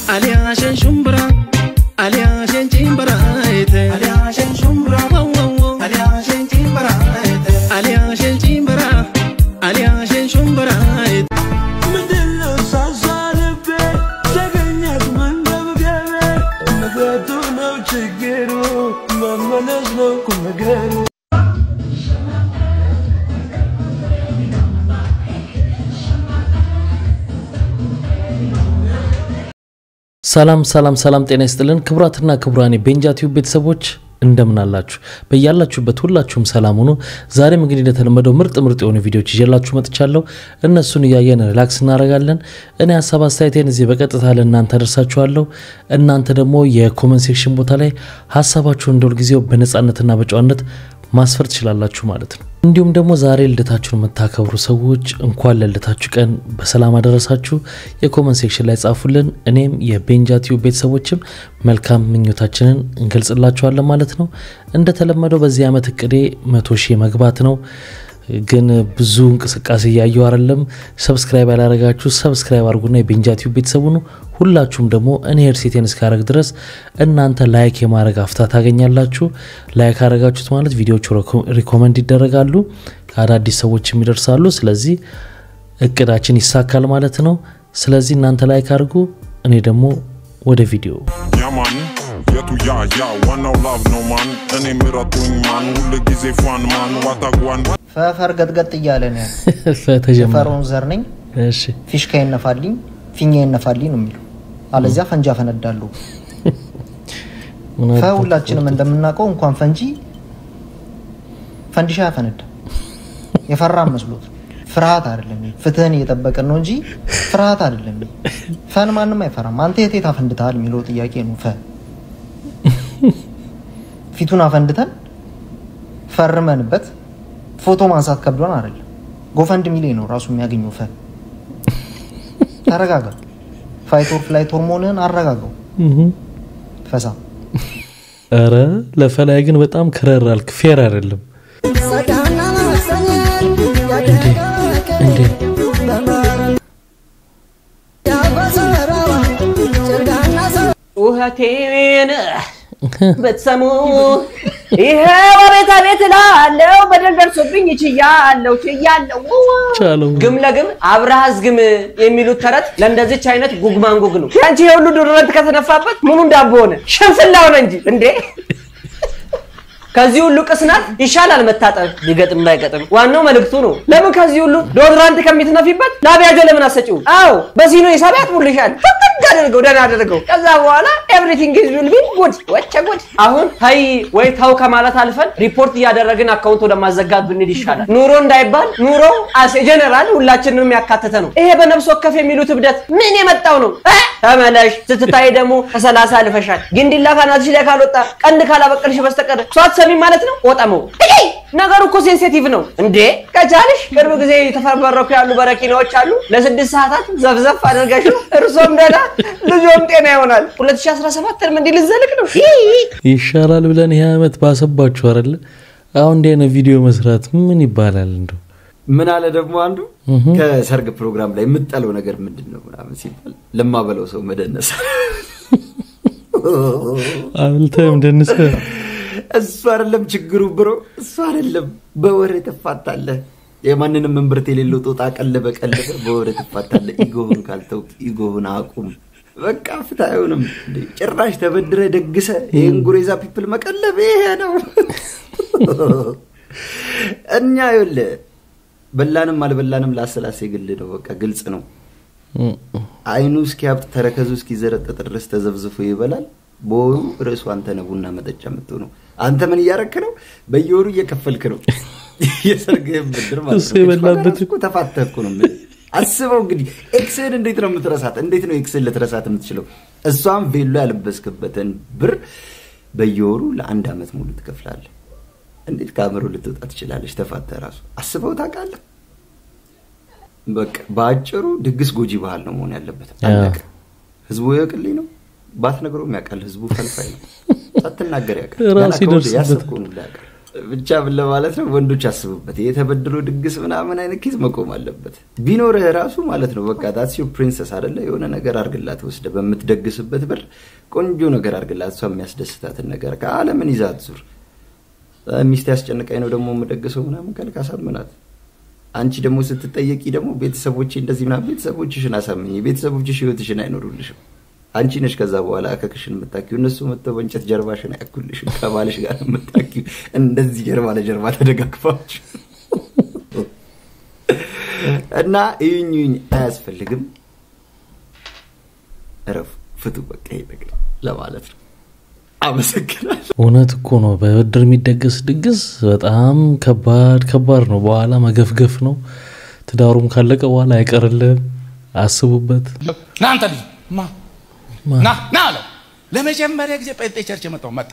Aliyaashen shumbura Aliyaashen cimbaraayite Aliyaashen shumbura Aliyaashen cimbaraayite Aliyaashen cimbara Aliyaashen shumbaraayite ምንድነው ሳሳልቤ ተገኘት መንገብገቤ መገቱ ነው ችግሩ መመለስ ነው ቁም ነገሩ ሰላም ሰላም ሰላም፣ ጤና ይስጥልን ክቡራትና ክቡራን የቤንጃ ቲዩብ ቤተሰቦች እንደምን አላችሁ? በያላችሁበት ሁላችሁም ሰላም ሁኑ። ዛሬም እንግዲህ እንደተለመደው ምርጥ ምርጥ የሆኑ ቪዲዮዎች ይዤላችሁ መጥቻለሁ። እነሱን እያየን ሪላክስ እናደርጋለን። እኔ ሀሳብ አስተያየቴን እዚህ በቀጥታ ለእናንተ አደርሳችኋለሁ። እናንተ ደግሞ የኮመንት ሴክሽን ቦታ ላይ ሀሳባችሁን እንደ ሁልጊዜው በነፃነትና በጨዋነት ማስፈር ትችላላችሁ ማለት ነው። እንዲሁም ደግሞ ዛሬ ልደታችሁን የምታከብሩ ሰዎች እንኳን ለልደታችሁ ቀን በሰላም አደረሳችሁ። የኮመንት ሴክሽን ላይ ጻፉልን። እኔም የቤንጃ ቲዩብ ቤተሰቦችም መልካም ምኞታችንን እንገልጽላችኋለን ማለት ነው። እንደተለመደው በዚህ ዓመት እቅዴ መቶ ሺህ መግባት ነው። ግን ብዙ እንቅስቃሴ እያየው አይደለም። ሰብስክራይብ ያላረጋችሁ ሰብስክራይብ አድርጉና የቤንጃ ቲዩብ ቤተሰቡ ነው። ሁላችሁም ደግሞ እኔ ሄድሴቴን እስካረግ ድረስ እናንተ ላይክ የማድረግ አፍታ ታገኛላችሁ። ላይክ አረጋችሁት ማለት ቪዲዮቹ ሪኮመንድ ይደረጋሉ፣ አዳዲስ ሰዎችም ይደርሳሉ። ስለዚህ እቅዳችን ይሳካል ማለት ነው። ስለዚህ እናንተ ላይክ አድርጉ። እኔ ደግሞ ወደ ቪዲዮ Ja man, የቱ ያ ያ ዋናው ላቭ ነው ማን እኔ ምረጡኝ ማን ሁል ጊዜ ፏን ማን ዋታጓን ፈፈር ገጥገጥ እያለ ነው ያለው። ተጀመረ። የፈርዖን ዘር ነኝ እሺ ፊሽካ ይነፋልኝ ፊኛ ይነፋልኝ ነው የሚለው። አለዚያ ፈንጂ አፈነዳለሁ። ምን ፈ አባ- ሁላችንም እንደምናውቀው እንኳን ፈንጂ ፈንዲሻ ያፈነዳ የፈራ መስሎት ፍርሃት አይደለም። ይሄ ፍትህን እየጠበቅን ነው እንጂ ፍርሃት አይደለም። ይሄ ፈን ማንም አይፈራም። አንተ የት የት አፈንድተሃል የሚለው ጥያቄ ነው። ፈ ፊቱን አፈንድተን ፈርመንበት ፎቶ ማንሳት ከብዶን አይደለም። ጎፈንድ ሚሌ ነው ራሱ የሚያገኘው ፈ ተረጋጋ። ፋይቶር ፍላይቶር መሆንህን አረጋጋው። እህ። ፈሳ ኧረ ለፈላይ ግን በጣም ከረር አልክ። ፌር አይደለም እንዴ! ጩኸቴን ብትሰሙ ይሄ በቤት ቤት እላለሁ። በደል ደርሶብኝ ችያለሁ ችያለሁ። ቻለው ግም ለግም አብረሃዝ ግም የሚሉት ተረት ለእንደዚች አይነት ጉግማንጉግ ነው። ያንቺ የሁሉ ዶሮነት ከተነፋበት ምኑ እንዳቦ ሆነ ሽንፍላ ሆነ እንጂ እንዴ! ከዚህ ሁሉ ቅስናት ይሻላል መታጠብ ቢገጥም ባይገጥም። ዋናው መልእክቱ ነው። ለምን ከዚህ ሁሉ ዶድራንት ከሚትነፊበት ላቢያጆ ለምን አሰጪው? አዎ በሲኖ ሂሳብ ያጥቡልሻል። ፍቅግ አድርገው ደህና አድርገው። ከዛ በኋላ ኤቭሪቲንግ ኢዝ ዊል ቢ ጉድ። ወቸ ጉድ። አሁን ተይ ወይ ተው ከማለት አልፈን ሪፖርት እያደረግን አካውንት ወደ ማዘጋት ብንል ይሻላል። ኑሮ እንዳይባል ኑሮ አስ ጀነራል ሁላችንንም ያካተተ ነው። ይሄ በነፍስ ወከፍ የሚሉት እብደት ምን የመጣው ነው? እ? ተመለሽ ስትታይ ደግሞ ከሰላሳ አልፈሻል። ግንዲላ ካናትሽ ላይ ካልወጣ ቀንድ ካላበቀልሽ በስተቀር እሷ አትሰሚም ማለት ነው። ቆጠመው እይ! ነገሩ እኮ ሴንሲቲቭ ነው እንዴ። ከቻልሽ ቅርብ ጊዜ የተፈበረኩ ያሉ በረኪናዎች አሉ። ለስድስት ሰዓታት ዘፍዘፍ አድርገሽ እርሶም ደህና ልጆም ጤና ይሆናል። 2017 እንዲህ ልዘልቅ ነው። ይይ! ይሻላል ብለን ይህ ዓመት ባሰባችሁ አይደለ? አሁን እንዲህ አይነት ቪዲዮ መስራት ምን ይባላል እንደው? ምን አለ ደግሞ አንዱ ከሰርግ ፕሮግራም ላይ የምጠለው ነገር ምንድን ነው ምናምን ሲባል ለማበለው ሰው መደነስ አብልተህም ደንሰ እሱ አይደለም ችግሩ ብሮ እሱ አይደለም በወሬ ትፋታለህ የማንንም እምብርት የሌለው ጦጣ ቀለበ ቀለበ በወሬ ትፋታለህ ኢጎህን ካልተው ኢጎህን አቁም በቃ ፍትህ አይሆንም እንዴ! ጭራሽ ተበድረ ደግሰ ይህን ጉሬዛ ፒፕል መቀለብ ይሄ ነው እኛ ይኸውልህ በላንም አልበላንም ላሰላሴ ግል ነው በቃ ግልጽ ነው አይኑ እስኪያብጥ ተረከዙ እስኪዘረጠጥ ድረስ ተዘብዝፎ ይበላል። በወሩ ርዕሱ አንተ ነህ ቡና መጠጫ የምትሆነው። አንተ ምን እያረክ ነው? በየወሩ እየከፈልክ ነው የሰርግህን ብድር ማለት እሱ ነው። የበላበት ከእሱ እኮ ተፋተህ እኮ ነው የምልህ። አስበው እንግዲህ ኤክስህን እንዴት ነው የምትረሳት? እንዴት ነው ኤክስህን ልትረሳት የምትችለው? እሷም ቬሎ ያለበስክበትን ብር በየወሩ ለአንድ ዓመት ሙሉ ትከፍላለህ። እንዴት ከአእምሮ ልትወጣ ትችላለች? ተፋተህ ራሱ አስበው ታውቃለህ? በቃ በአጭሩ ድግስ ጎጂ ባህል ነው መሆን ያለበት። አለቀ። ህዝቡ ያውቅልኝ ነው ባትነግረውም ያውቃል። ህዝቡ ፈልፋይ ነው። ሳትናገር ያውቃል። ራሱ ገና ከወዲህ ይደርስበታል። ያሰብከውን ሁሉ ያውቃል። ብቻ ምን ለማለት ነው፣ ወንዶች አስቡበት። የተበድሮ ድግስ ምናምን አይነት ኬዝ መቆም አለበት። ቢኖርህ ራሱ ማለት ነው በቃ ታሲዮ ፕሪንሰስ አደለ የሆነ ነገር አርግላት ወስደ በምትደግስበት ብር ቆንጆ ነገር አርግላት፣ እሷ የሚያስደስታትን ነገር ከአለምን ይዛት ዙር። ሚስት ያስጨንቃኝ ነው ደግሞ የምደግሰው ምናምን ካልክ አሳምናት። አንቺ ደግሞ ስትጠየቂ ደግሞ ቤተሰቦቼ እንደዚህ ምናምን ቤተሰቦችሽን አሳምኝ። ቤተሰቦችሽ ህይወትሽን አይኖሩልሽም። አንቺ ነሽ ከዛ በኋላ አከክሽን የምታኪው። እነሱ መጥተው በእንጨት ጀርባሽን አያኩልሽም። ከባልሽ ጋር የምታኪው እንደዚህ ጀርባ ለጀርባ ተደጋግፋችሁ እና እዩኝ እዩኝ አያስፈልግም። እረፉ፣ ፍቱ። በቃ ይሄ ነገር ለማለት ነው። አመሰግናለሁ። እውነት እኮ ነው። በብድር የሚደገስ ድግስ በጣም ከባድ ከባድ ነው። በኋላ መገፍገፍ ነው። ትዳሩም ካለቀ በኋላ አይቀርልም። አስቡበት። ና አንተ ልጅ ማ ና ና አለው። ለመጀመሪያ ጊዜ ጴንጤ ቸርች የመጣው መጣ።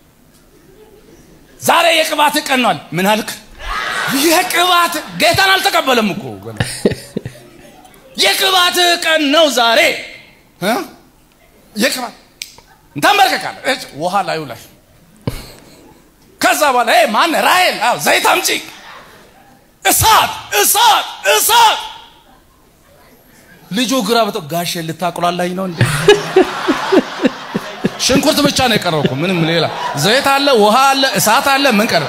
ዛሬ የቅባት ቀን ነው አለ። ምን አልክ? የቅባት ጌታን አልተቀበለም እኮ ገና። የቅባት ቀን ነው ዛሬ እ? የቅባት ተንበርከካለ እጭ ውሃ ላዩ ላይ ከዛ በኋላ ይሄ ማን ራሔል አዎ ዘይት አምጪ እሳት እሳት እሳት ልጁ ግራ በጠ ጋሼ ልታቁላላኝ ነው እንዴ? ሽንኩርት ብቻ ነው የቀረው እኮ ምንም ሌላ ዘይት አለ፣ ውሃ አለ፣ እሳት አለ። ምን ቀረ?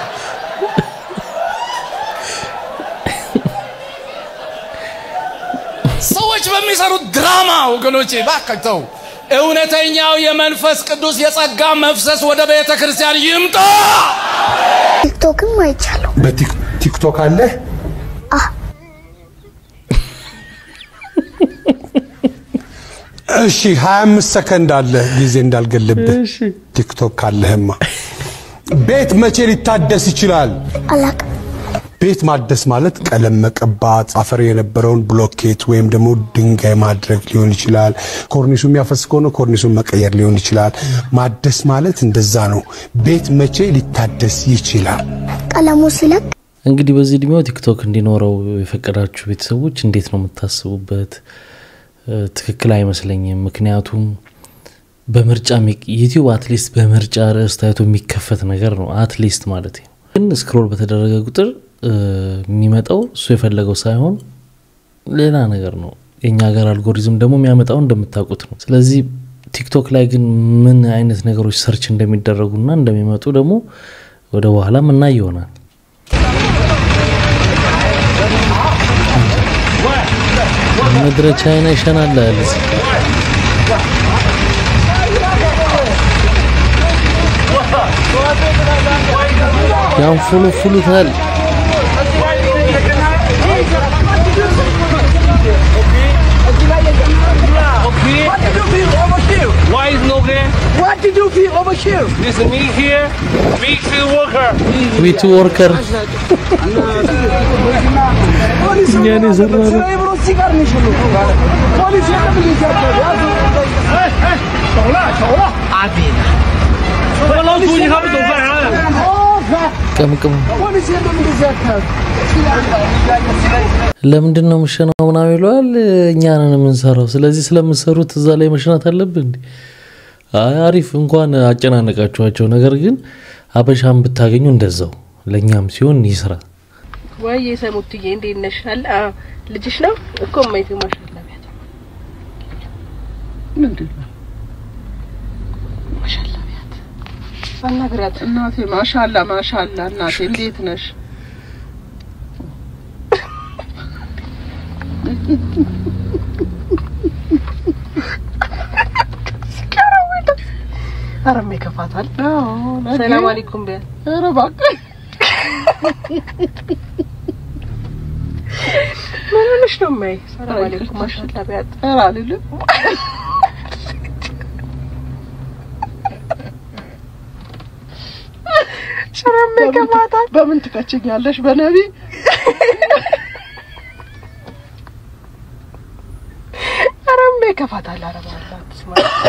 ሰዎች በሚሰሩት ድራማ ወገኖቼ ባካቸው እውነተኛው የመንፈስ ቅዱስ የጸጋ መፍሰስ ወደ ቤተ ክርስቲያን ይምጣ። ቲክቶክም አይቻለሁ። በቲክቶክ አለ እሺ 25 ሰከንድ አለ ጊዜ እንዳልገልብህ ቲክቶክ ካለህማ ቤት መቼ ሊታደስ ይችላል አላቅም። ቤት ማደስ ማለት ቀለም መቀባት አፈር የነበረውን ብሎኬት ወይም ደግሞ ድንጋይ ማድረግ ሊሆን ይችላል ኮርኒሱ የሚያፈስ ከሆነ ኮርኒሱን መቀየር ሊሆን ይችላል ማደስ ማለት እንደዛ ነው ቤት መቼ ሊታደስ ይችላል ቀለሙ ሲለቅ እንግዲህ በዚህ እድሜው ቲክቶክ እንዲኖረው የፈቀዳችሁ ቤተሰቦች እንዴት ነው የምታስቡበት? እ፣ ትክክል አይመስለኝም። ምክንያቱም በምርጫ የሚ- ዩቲዩብ አትሊስት በምርጫ ርዕስ ታይቶ የሚከፈት ነገር ነው። አትሊስት ማለት ነው። ግን ስክሮል በተደረገ ቁጥር እ፣ የሚመጣው እሱ የፈለገው ሳይሆን ሌላ ነገር ነው። የእኛ ሀገር አልጎሪዝም ደግሞ የሚያመጣው እንደምታውቁት ነው። ስለዚህ ቲክቶክ ላይ ግን ምን አይነት ነገሮች ሰርች እንደሚደረጉና እንደሚመጡ ደግሞ ወደ በኋላ ምና ይሆናል። ምድረ ቻይና ይሸናል አለ እዚህ። ያንፉሉፉሉታል። Why is no there? What did you feel over here? This is me here, big field worker. ዊቱ ወርከር እኛን የሰራ ነው። ቅምቅም ለምንድን ነው የምሸናው ምናምን ይለዋል። እኛ ነን የምንሰራው። ስለዚህ ስለምሰሩት እዛ ላይ መሽናት አለብን እንዴ? አይ አሪፍ እንኳን አጨናነቃችኋቸው። ነገር ግን አበሻን ብታገኙ እንደዛው ለእኛም ሲሆን ይስራ። ወይ የሰሙትዬ እንዴት ነሽ? አለ አዎ፣ ልጅሽ ነው እኮ ማይት ማሻአላ ቢያት ምንድን ነው ማሻአላ ቢያት አናግሪያት። እናቴ ማሻላ ማሻላ እናቴ እንዴት ነሽ? አረም ይከፋታል። ሰላም አለይኩም ቢያት ኧረ እባክህ ምን ሆነሽ ነው ማይ? ሰላም አለይኩም ማሻአላ ቢያት ኧረ አልልም ሸረም ይከፋታል። በምን ትከችኛለሽ? በነቢ አረም ይከፋታል። አረም አላት ስማ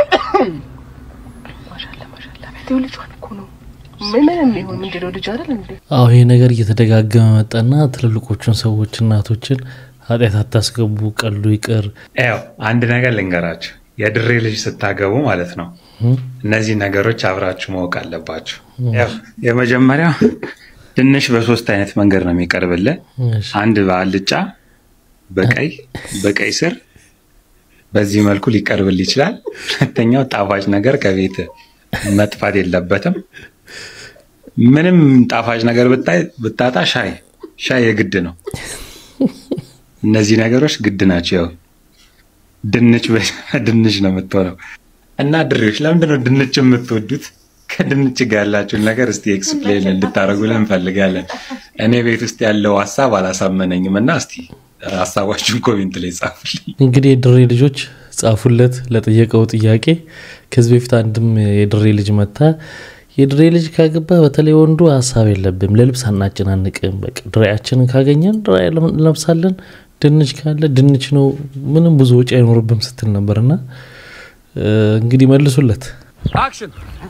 ማሻአላ ማሻአላ ቢያት ይኸው ልጇን እኮ ነው ምንም ይሁን ምንድነው ልጅ አይደል እንዴ? አሁ ይሄ ነገር እየተደጋገመ መጣና ትልልቆቹን ሰዎች እናቶችን ኃጢአት አታስገቡ፣ ቀሉ ይቅር። ያው አንድ ነገር ልንገራችሁ፣ የድሬ ልጅ ስታገቡ ማለት ነው እነዚህ ነገሮች አብራችሁ ማወቅ አለባችሁ። ያው የመጀመሪያው ድንች በሶስት አይነት መንገድ ነው የሚቀርብልህ። አንድ በአልጫ፣ በቀይ በቀይ ስር በዚህ መልኩ ሊቀርብል ይችላል። ሁለተኛው ጣፋጭ ነገር ከቤት መጥፋት የለበትም። ምንም ጣፋጭ ነገር ብታይ ብታጣ ሻይ ሻይ የግድ ነው። እነዚህ ነገሮች ግድ ናቸው። ያው ድንች በድንች ነው የምትሆነው። እና ድሬዎች ለምንድን ነው ድንች የምትወዱት? ከድንች ጋር ያላችሁን ነገር እስቲ ኤክስፕሌን እንድታደርጉልን እንፈልጋለን። እኔ ቤት ውስጥ ያለው ሀሳብ አላሳመነኝም እና እስቲ ሀሳባችሁን ኮሜንት ላይ ጻፉልኝ። እንግዲህ የድሬ ልጆች ጻፉለት ለጠየቀው ጥያቄ። ከዚህ በፊት አንድም የድሬ ልጅ መታ የድሬ ልጅ ካገባ በተለይ ወንዱ ሀሳብ የለብም፣ ለልብስ አናጨናንቅም። በቃ ድሬያችንን ካገኘን ድሬ እንለብሳለን፣ ድንች ካለ ድንች ነው፣ ምንም ብዙ ወጪ አይኖርብም ስትል ነበርና እንግዲህ መልሱለት። አክሽን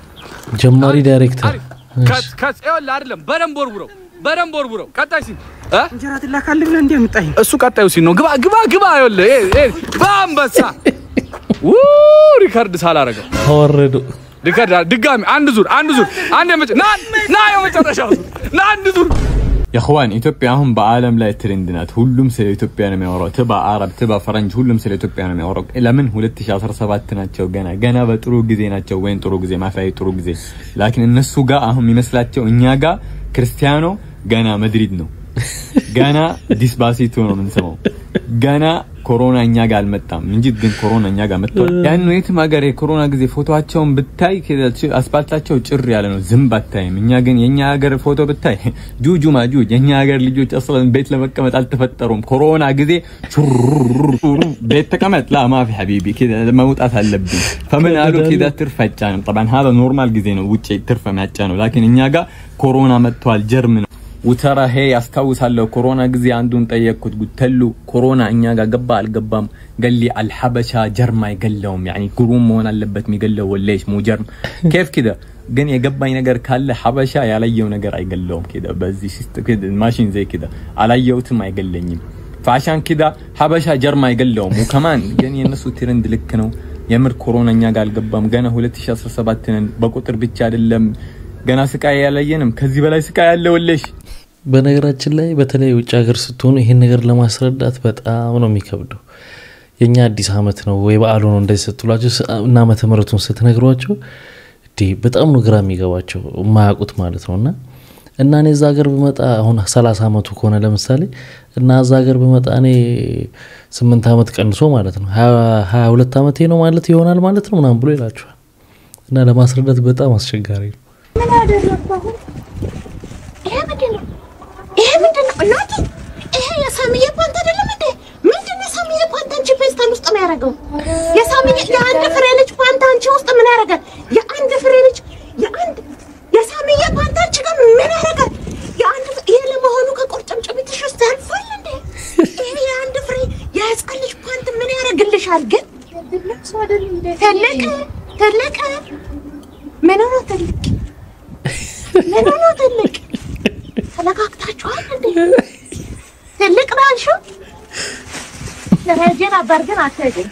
ጀማሪ ዳይሬክተር ከት ከት ይኸውልህ አይደለም በደንብ ወርውረው በደንብ ወርውረው ቀጣይ ሲን እንጀራ ትላካልህ ብለህ እንዴ የምጣኝ እሱ ቀጣዩ ሲን ነው ግባ ግባ ግባ ይኸውልህ ይሄ ይሄ በአንበሳ ው ሪከርድ ሳላረገው ተወረዱ ሪከርድ ድጋሚ አንድ ዙር አንድ ዙር አንድ የመጨ ና ና የመጨረሻው ዙር ና አንድ ዙር የእኽዋን ኢትዮጵያ አሁን በዓለም ላይ ትሬንድ ናት። ሁሉም ስለ ኢትዮጵያ ነው የሚያወራው። ትባ አረብ፣ ትባ ፈረንጅ፣ ሁሉም ስለ ኢትዮጵያ ነው የሚያወራው። ለምን 2017 ናቸው። ገና ገና በጥሩ ጊዜ ናቸው። ወይም ጥሩ ጊዜ ማፍያዊ ጥሩ ጊዜ ላኪን እነሱ ጋር አሁን የሚመስላቸው እኛ ጋር ክርስቲያኖ ገና መድሪድ ነው። ገና ዲስባሲቶ ነው የምንሰማው። ገና ኮሮና እኛ ጋር አልመጣም እንጂ ግን ኮሮና እኛ ጋር መጥቷል። ያን የትም ሀገር የኮሮና ጊዜ ፎቶቸውን ብታይ አስፓልታቸው ጭር ያለ ነው፣ ዝንብ አታይም። እኛ ግን የኛ ሀገር ፎቶ ብታይ ጁጁ ማጁጅ። የኛ ሀገር ልጆች አስለን ቤት ለመቀመጥ አልተፈጠሩም። ኮሮና ጊዜ ሹሩሩ ቤት ተቀመጥ ላ ማፊ ሐቢቢ መውጣት አለብኝ ፈምን አሉ ኬዳ ትርፍ አይጫንም። ጠባን ሀ ኖርማል ጊዜ ነው ውጭ ትርፍ የሚያጫ ነው። ላኪን እኛ ጋር ኮሮና መጥቷል፣ ጀርም ነው ውተራ ሄ ያስታውሳለሁ። ኮሮና ጊዜ አንዱን ጠየቅኩት። ጉተሉ ኮሮና እኛ ጋር ገባ አልገባም? ገሊ አልሐበሻ ጀርም አይገለውም። ያኒ ግሩም መሆን አለበት የሚገለው ወሌሽ ሙ ጀርም ኬፍ ኪደ ግን የገባኝ ነገር ካለ ሐበሻ ያላየው ነገር አይገለውም። ኪደ በዚህ ማሽን ዘይ ኪደ አላየውትም አይገለኝም። ፋሻን ኪዳ ሐበሻ ጀርም አይገለውም። ከማን ግን የነሱ ትሬንድ ልክ ነው። የምር ኮሮና እኛ ጋር አልገባም። ገና 2017 ነን። በቁጥር ብቻ አይደለም ገና ስቃይ ያላየንም። ከዚህ በላይ ስቃይ ያለ ወሌሽ በነገራችን ላይ በተለይ ውጭ ሀገር ስትሆኑ ይሄን ነገር ለማስረዳት በጣም ነው የሚከብደው። የእኛ አዲስ አመት ነው ወይ በዓሉ ነው እንደዚህ ስትሏቸው እና ዓመተ ምሕረቱን ስትነግሯቸው እንዲህ በጣም ነው ግራ የሚገባቸው የማያውቁት ማለት ነው። እና እና እኔ እዛ ሀገር ብመጣ አሁን ሰላሳ አመቱ ከሆነ ለምሳሌ እና እዛ ሀገር ብመጣ እኔ ስምንት አመት ቀንሶ ማለት ነው ሀያ ሁለት አመቴ ነው ማለት ይሆናል ማለት ነው ምናምን ብሎ ይላቸዋል። እና ለማስረዳት በጣም አስቸጋሪ ነው። ምን አደረግኩ አሁን? ይሄ ምንድን ነው? ይሄ ምንድን ነው? እናቴ ይሄ የሳሚዬ ፓንት አይደለም እንዴ? ምንድን ነው የሳሚዬ ፓንት አንቺ ፌስታል ውስጥ ነው ያደረገው? የሳሚዬ የአንድ ፍሬ ልጅ ፓንት አንቺ ውስጥ ምን ያደርጋል? የአንድ ፍሬ ልጅ የአንድ የሳሚዬ ፓንት አንቺ ጋር ምን ያደርጋል? የአንድ ይሄ ለመሆኑ ከቁርጭምጭሚትሽ ውስጥ ያልፋል እንዴ? ይሄ የአንድ ፍሬ የህፃን ልጅ ፓንት ምን ያደርግልሻል ግን? ትልቅ ትልቅ ምን ሆኖ ትልቅ ምን ሆኖ ትልቅ ተለካክታችኋል እንዴ? ትልቅ ነው አልሽው? ለሄጄ ነበር ግን አትሄጂም።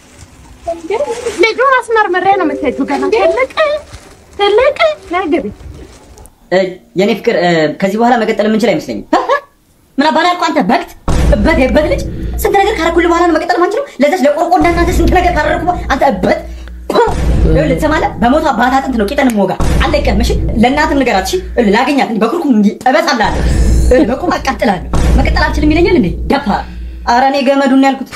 ልጁን አስመርምሬ ነው የምትሄጂው ገና ትልቅ ትልቅ ነይ ግቢ። የኔ ፍቅር ከዚህ በኋላ መቀጠል የምንችል አይመስለኝም። ምን አባላ ያልኩህ አንተ በግት እበት የበት ልጅ ስንት ነገር ካረኩልህ በኋላ ነው መቀጠል ማንችለው። ለዛች ለቆርቆ እንዳናንተ ስንት ነገር ካደረኩ አንተ እበት ይኸውልህ ትሰማለህ? በሞቷ አባት አጥንት ነው ቂጠን ሞጋ አለቀም። እሺ ለእናትም ንገራት። እሺ ይኸውልህ ላገኛት እንዲህ በኩርኩም እንዲህ እበጣላለሁ። ይኸውልህ በቁም አቃጥላለሁ። መቀጠል አልችልም ይለኛል እንዴ ደፋ። ኧረ እኔ ገመዱን ያልኩት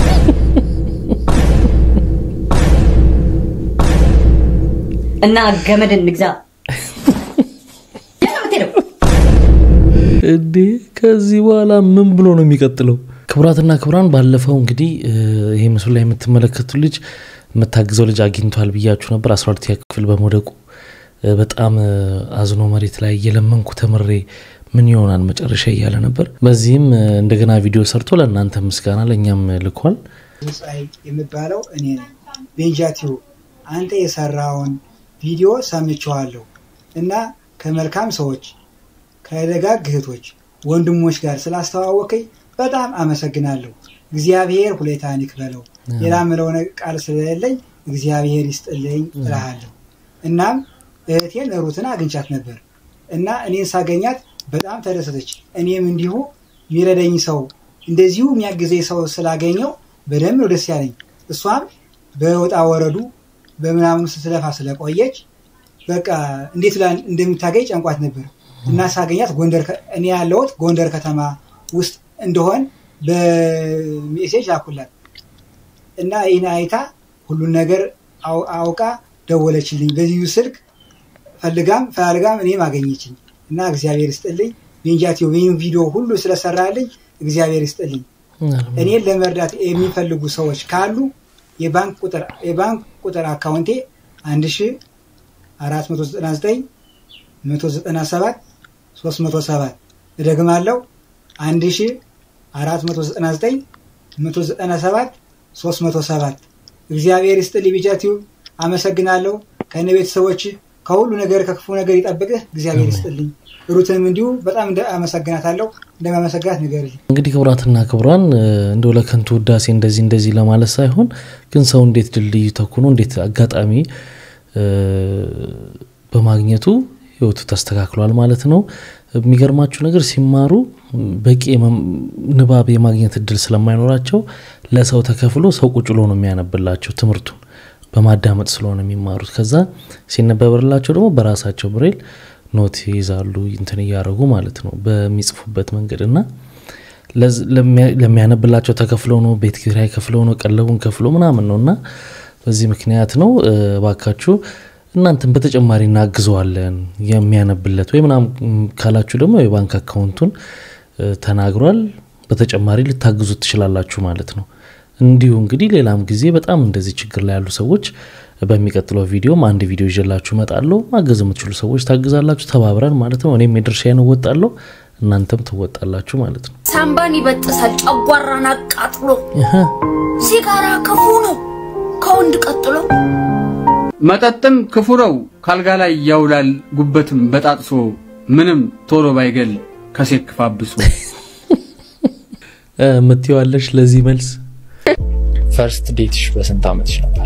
እና ገመድን ንግዛ። የት ነው የምትሄደው? እንዴ ከዚህ በኋላ ምን ብሎ ነው የሚቀጥለው? ክቡራትና ክቡራን ባለፈው እንግዲህ ይሄ ምስሉ ላይ የምትመለከቱ ልጅ የምታግዘው ልጅ አግኝቷል ብያችሁ ነበር። አስራ ሁለተኛ ክፍል በመውደቁ በጣም አዝኖ መሬት ላይ እየለመንኩ ተምሬ ምን ይሆናል መጨረሻ እያለ ነበር። በዚህም እንደገና ቪዲዮ ሰርቶ ለእናንተ ምስጋና ለእኛም ልኳል። ፀሐይ የሚባለው እኔ ነኝ። ቤንጃቲው አንተ የሰራውን ቪዲዮ ሰምቼዋለሁ እና ከመልካም ሰዎች ከደጋግ እህቶች ወንድሞች ጋር ስላስተዋወቀኝ በጣም አመሰግናለሁ። እግዚአብሔር ሁሌታን ይክፈለው። ሌላ ምለው ቃል ስለሌለኝ እግዚአብሔር ይስጥልኝ እልሃለሁ። እናም እህቴን ሩትን አግኝቻት ነበር እና እኔን ሳገኛት በጣም ተደሰተች። እኔም እንዲሁ የሚረዳኝ ሰው እንደዚሁ የሚያግዘኝ ሰው ስላገኘው በደንብ ነው ደስ ያለኝ። እሷም በወጣ ወረዱ በምናምኑ ስትለፋ ስለቆየች በቃ እንዴት ብላ እንደምታገኝ ጨንቋት ነበር እና ሳገኛት ጎንደር ከ- እኔ ያለሁት ጎንደር ከተማ ውስጥ እንደሆን በሜሴጅ ላኩላት እና ይህን አይታ ሁሉን ነገር አው- አውቃ ደወለችልኝ። በዚሁ ስልክ ፈልጋም ፈላልጋም እኔም አገኘችኝ እና እግዚአብሔር ይስጥልኝ። ቤንጃቲዮ ይህን ቪዲዮ ሁሉ ስለሰራልኝ እግዚአብሔር ይስጥልኝ። እኔን ለመርዳት የሚፈልጉ ሰዎች ካሉ የባንክ ቁጥር የባንክ ቁጥር አካውንቴ 1499 197 307 እደግማለሁ 1499 197 307 እግዚአብሔር ይስጥልኝ። ቢጃቲው አመሰግናለሁ። ከነ ቤተሰቦች ከሁሉ ነገር ከክፉ ነገር ይጠብቅህ። እግዚአብሔር ይስጥልኝ። ሩትንም እንዲሁ በጣም እንደ- አመሰግናታለሁ። እንደማመሰግናት ንገርልኝ። እንግዲህ ክቡራትና ክቡራን እ፣ እንደው ለከንቱ ውዳሴ እንደዚህ እንደዚህ ለማለት ሳይሆን ግን ሰው እንዴት ድልድዩ ተኩኖ እንዴት አጋጣሚ እ፣ በማግኘቱ ህይወቱ ተስተካክሏል ማለት ነው። የሚገርማችሁ ነገር ሲማሩ በቂ የመም- ንባብ የማግኘት እድል ስለማይኖራቸው ለሰው ተከፍሎ ሰው ቁጭ ብሎ ነው የሚያነብላቸው ትምህርቱን በማዳመጥ ስለሆነ የሚማሩት። ከዛ ሲነበብላቸው ደግሞ በራሳቸው ብሬል ኖት ይይዛሉ እንትን እያደረጉ ማለት ነው በሚጽፉበት መንገድ እና ለዝ- ለሚያ- ለሚያነብላቸው ተከፍለው ነው ቤት ኪራይ ከፍለው ነው ቀለቡን ከፍለው ምናምን ነው እና በዚህ ምክንያት ነው እ፣ እባካችሁ እናንተን በተጨማሪ እናግዘዋለን የሚያነብለት ወይ ምናምን ካላችሁ ደግሞ የባንክ አካውንቱን እ፣ ተናግሯል በተጨማሪ ልታግዙት ትችላላችሁ ማለት ነው እንዲሁ እንግዲህ ሌላም ጊዜ በጣም እንደዚህ ችግር ላይ ያሉ ሰዎች በሚቀጥለው ቪዲዮም አንድ ቪዲዮ ይዤላችሁ እመጣለሁ ማገዝ የምትችሉ ሰዎች ታግዛላችሁ ተባብረን ማለት ነው እኔም የድርሻዬን እወጣለሁ እናንተም ትወጣላችሁ ማለት ነው ሳምባን ይበጥሳል፣ ጨጓራን አቃጥሎ። እህ፣ ሲጋራ ክፉ ነው ከወንድ ቀጥሎ። መጠጥም ክፉ ነው፣ ካልጋ ላይ ያውላል ጉበትም በጣጥሶ ምንም ቶሎ ባይገል ከሴት ክፋብሶ። እ፣ የምትይዋለሽ ለዚህ መልስ ፈርስት ዴትሽ በስንት ዓመትሽ ነበር?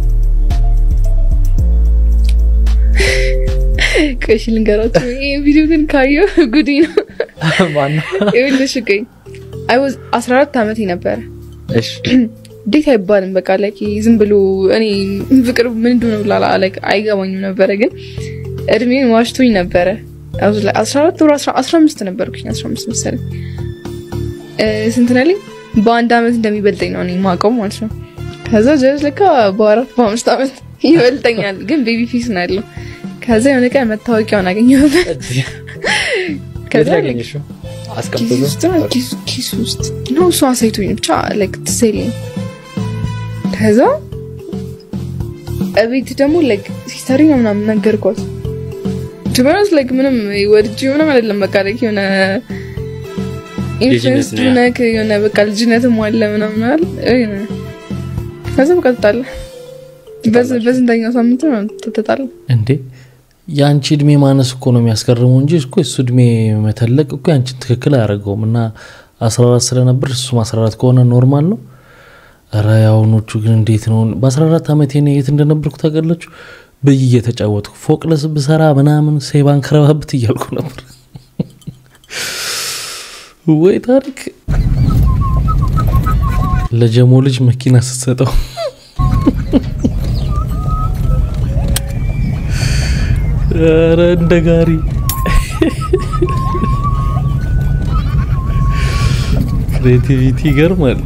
ቆይ እሺ ልንገራችሁ። ይሄ ቪዲዮ ግን ካየሁ ጉዲ ነው። ማነው? ይኸውልሽ ቆይ አይ ዋዝ 14 ዓመቴ ነበረ። እሺ ዴት አይባልም በቃ ላይክ ዝም ብሎ እኔ ፍቅር ምን እንደሆነ ብላ ላይክ አይገባኝም ነበረ፣ ግን እድሜን ዋሽቶኝ ነበረ። I was like 14 ወር 15 ነበርኩኝ 15 መሰለኝ። እ፣ ስንት ነው ያለኝ? በአንድ ዓመት እንደሚበልጠኝ ነው እኔ የማውቀው ማለት ነው። ከዛ ጀዝ ለካ በአራት በአምስት ዓመት ይበልጠኛል፣ ግን ቤቢ ፊስ ነው ያለው። ከዛ የሆነ ቀን መታወቂያውን አገኘሁበት። የት ከዛ ላይ ያገኘሽው? ኪስ አስቀምጦ ውስጥ ነው ኪስ ኪስ ውስጥ ነው እሱ አሳይቶኝ ብቻ ላይክ ትዝ አይለኝም። ከዛ እቤት ደግሞ ላይክ ሲስተሪ ነው ምናምን ነገርኳት። ጅበረስ ላይክ ምንም ወድጅ ምንም አይደለም በቃ ላይክ የሆነ ኢንፍሉዌንስ ልጅነት ነው ያ። ነክ የሆነ በቃ ልጅነትም አለ ምናምን አለ የሆነ ከዛ በቃ ተጣላ። በዝ- በስንተኛው ሳምንት ነው ተጣላ። እንዴ የአንቺ እድሜ ማነስ እኮ ነው የሚያስገርመው እንጂ እኮ እሱ እድሜ መተለቅ እኮ ያንቺን ትክክል አያደርገውም እና 14 ስለነበር እሱም 14 ከሆነ ኖርማል ነው ረ የአሁኖቹ ግን እንዴት ነው በ14 ዓመቴ እኔ የት እንደነበርኩ ታውቃላችሁ ብይ እየተጫወትኩ ፎቅ ለስ ብሰራ ምናምን ሴባን ከረባብት እያልኩ ነበር ወይ ታሪክ ለጀሞ ልጅ መኪና ስትሰጠው ኧረ እንደ ጋሪ ክሬቲቪቲ ይገርማል።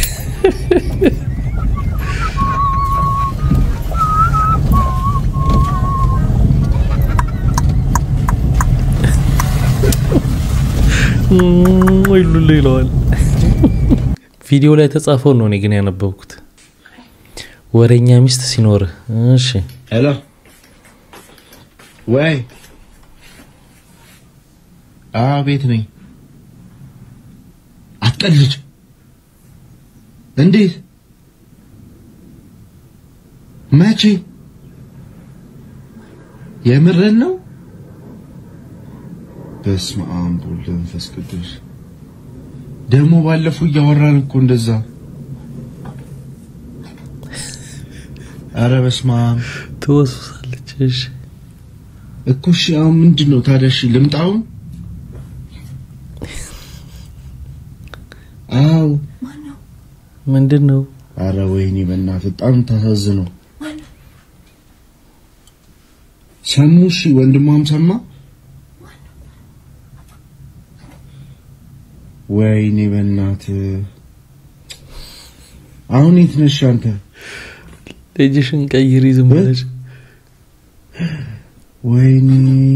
ወይ ሉሉ ይለዋል። ቪዲዮ ላይ የተጻፈው ነው እኔ ግን ያነበብኩት። ወሬኛ ሚስት ሲኖርህ እሺ ሄሎ ወይ አዎ ቤት ነኝ አትቀልድ እንዴት መቼ የምርን ነው በስመ አብ ወወልድ ወመንፈስ ቅዱስ ደግሞ ባለፈው እያወራን እኮ እንደዛ አረ በስመ አብ ትወስሳለች እሺ እኮ እሺ አሁን ምንድን ነው ታዲያ እሺ ልምጣውን ምንድን ነው? አረ ወይኔ በእናትህ በጣም ታሳዝነው። ሰሙ? እሺ ወንድሟም ሰማ? ወይኔ በእናትህ አሁን የት ነሽ አንተ? ልጅሽን ቀይሪ ዝም ብለሽ። ወይኔ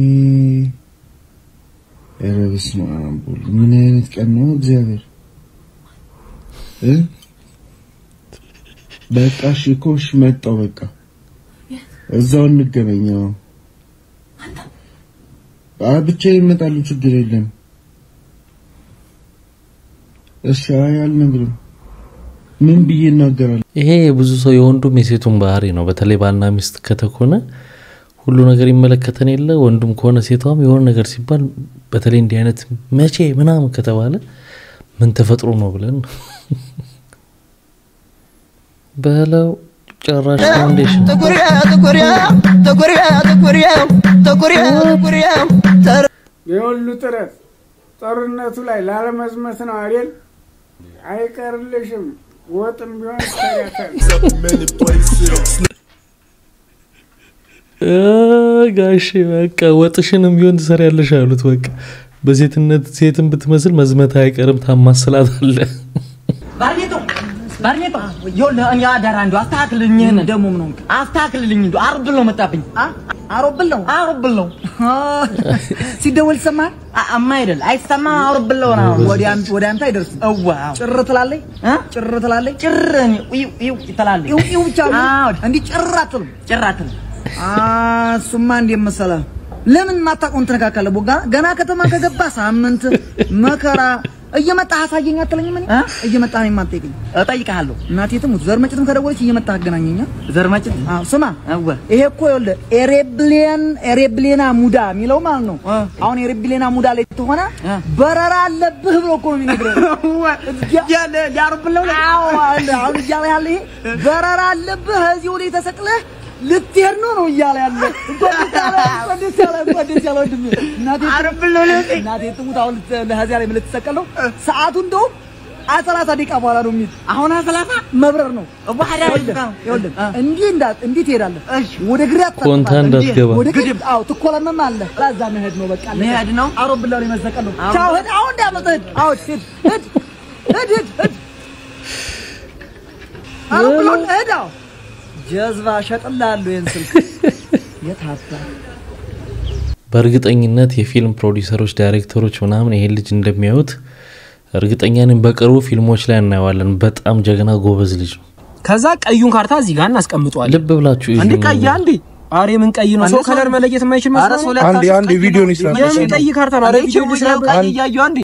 ኧረ በስመ አብ ወልድ ምን አይነት ቀን ነው እግዚአብሔር እ በቃ እሺ እኮ እሺ መጣሁ በቃ እዛው እንገናኛው አ ብቻዬን እመጣለሁ ችግር የለም እሺ አይ አልነግርም ምን ብዬ እናገራለሁ ይሄ የብዙ ሰው የወንዱም የሴቱም ባህሪ ነው። በተለይ ባልና ሚስት ከተኮነ ሁሉ ነገር ይመለከተን የለ ወንዱም ከሆነ ሴቷም የሆነ ነገር ሲባል በተለይ እንዲህ አይነት መቼ ምናምን ከተባለ ምን ተፈጥሮ ነው ብለን በለው ጨራሽ ፋውንዴሽን ጥቁሪያ ጥቁሪያ ጥቁሪያ ጥቁሪያ ጥቁሪያ ጥቁሪያ የሁሉ ጥረት ጦርነቱ ላይ ላለመዝመት ነው አይደል? አይቀርልሽም። ወጥም ቢሆን ይሰራታል። አ፣ ጋሼ በቃ ወጥሽንም ቢሆን ትሰሪያለሽ አሉት። በቃ በሴትነት ሴትን ብትመስል መዝመት አይቀርም ታማስላት አለ። ባርኔጦ ባርኔጦ ይኸውልህ እኔ አደራ እንደው አስተካክልልኝ። ይህንን ደግሞ ምን ሆንክ? አስተካክልልኝ እንደው አሮብል ነው መጣብኝ። አሮብል ነው አሮብል ነው ሲደወል ይሰማል? አማ አይደል አይሰማም። አሮብል ነው ነው ወደ አንተ ወደ አንተ አይደርስም። እዋ ጭር ትላለች እ ጭር ትላለች ጭር ይው ይው ትላለች። ይው ይው ብቻ እንዲህ ጭር አትልም ጭር አትልም። እሱማ እንዴት መሰለህ ለምን ማታውቀውን ትነካካለህ? ቦጋ ገና ከተማ ከገባ ሳምንት መከራ እየመጣህ አሳየኝ አትለኝም? እኔ እየመጣህ ነው የማትጠይቀኝ? እጠይቅሃለሁ። እናቴ ትሙት ዘር መጭትም ከደወለች እየመጣህ አገናኘኛ። ዘር መጭት? አዎ። ስማ ይሄ እኮ ይኸውልህ ኤሬብሌን ኤሬብሌና ሙዳ የሚለው ማለት ነው። አሁን ኤሬብሌና ሙዳ ላይ ተሆነ በረራ አለብህ ብሎ እኮ ነው የሚነግረህ። እያለ ሊያርብለው አዎ አለ። አሁን እያለ ያለ ይሄ በረራ አለብህ እዚሁ ላይ ተሰቅለህ ልትሄድ ነው ነው እያለ ያለ እንኳን ደስ ያለ እንኳን ደስ ያለ እንኳን ደስ ያለ ወንድሜ እናቴ አረብለው እናቴ ትሙት አሁን ለሀዚያ ላይ ልትሰቀል ነው ሰዓቱ እንደውም አሰላሳ ደቂቃ በኋላ ነው የሚል አሁን አሰላሳ መብረር ነው ባህዳ ይኸውልህ እንዲህ እንዳ እንዲህ ትሄዳለህ ወደ ግራ ኮንታ እንዳትገባ። ወደ ግራ አዎ ትኮለመም አለ ከዛ መሄድ ነው በቃ መሄድ ነው አውሮፕላን ላይ መሰቀል ነው ቻው ሂድ አሁን እንዳመጣ ሂድ አዎ ሂድ ሂድ ሂድ ሂድ ሂድ አውሮፕላን ሂድ አዎ ጀዝባ ሸጥላለሁ ይህን ስልክ የት አባ በእርግጠኝነት የፊልም ፕሮዲውሰሮች፣ ዳይሬክተሮች ምናምን ይሄን ልጅ እንደሚያዩት እርግጠኛ ነኝ። በቅርቡ ፊልሞች ላይ እናየዋለን። በጣም ጀግና ጎበዝ ልጅ ነው። ከዛ ቀዩን ካርታ እዚህ ጋር እናስቀምጠዋለን። ልብ ብላችሁ አንዴ ቀይ አንዴ አሬ ምን ቀይ ነው? ሰው ከለር መለየት የማይችል መስሎ ነው። አንዴ አንዴ ቪዲዮን ይስራ የምን ቀይ ካርታ ነው? አሬ ቪዲዮ ይስራ። ቀይ እያየሁ አንዴ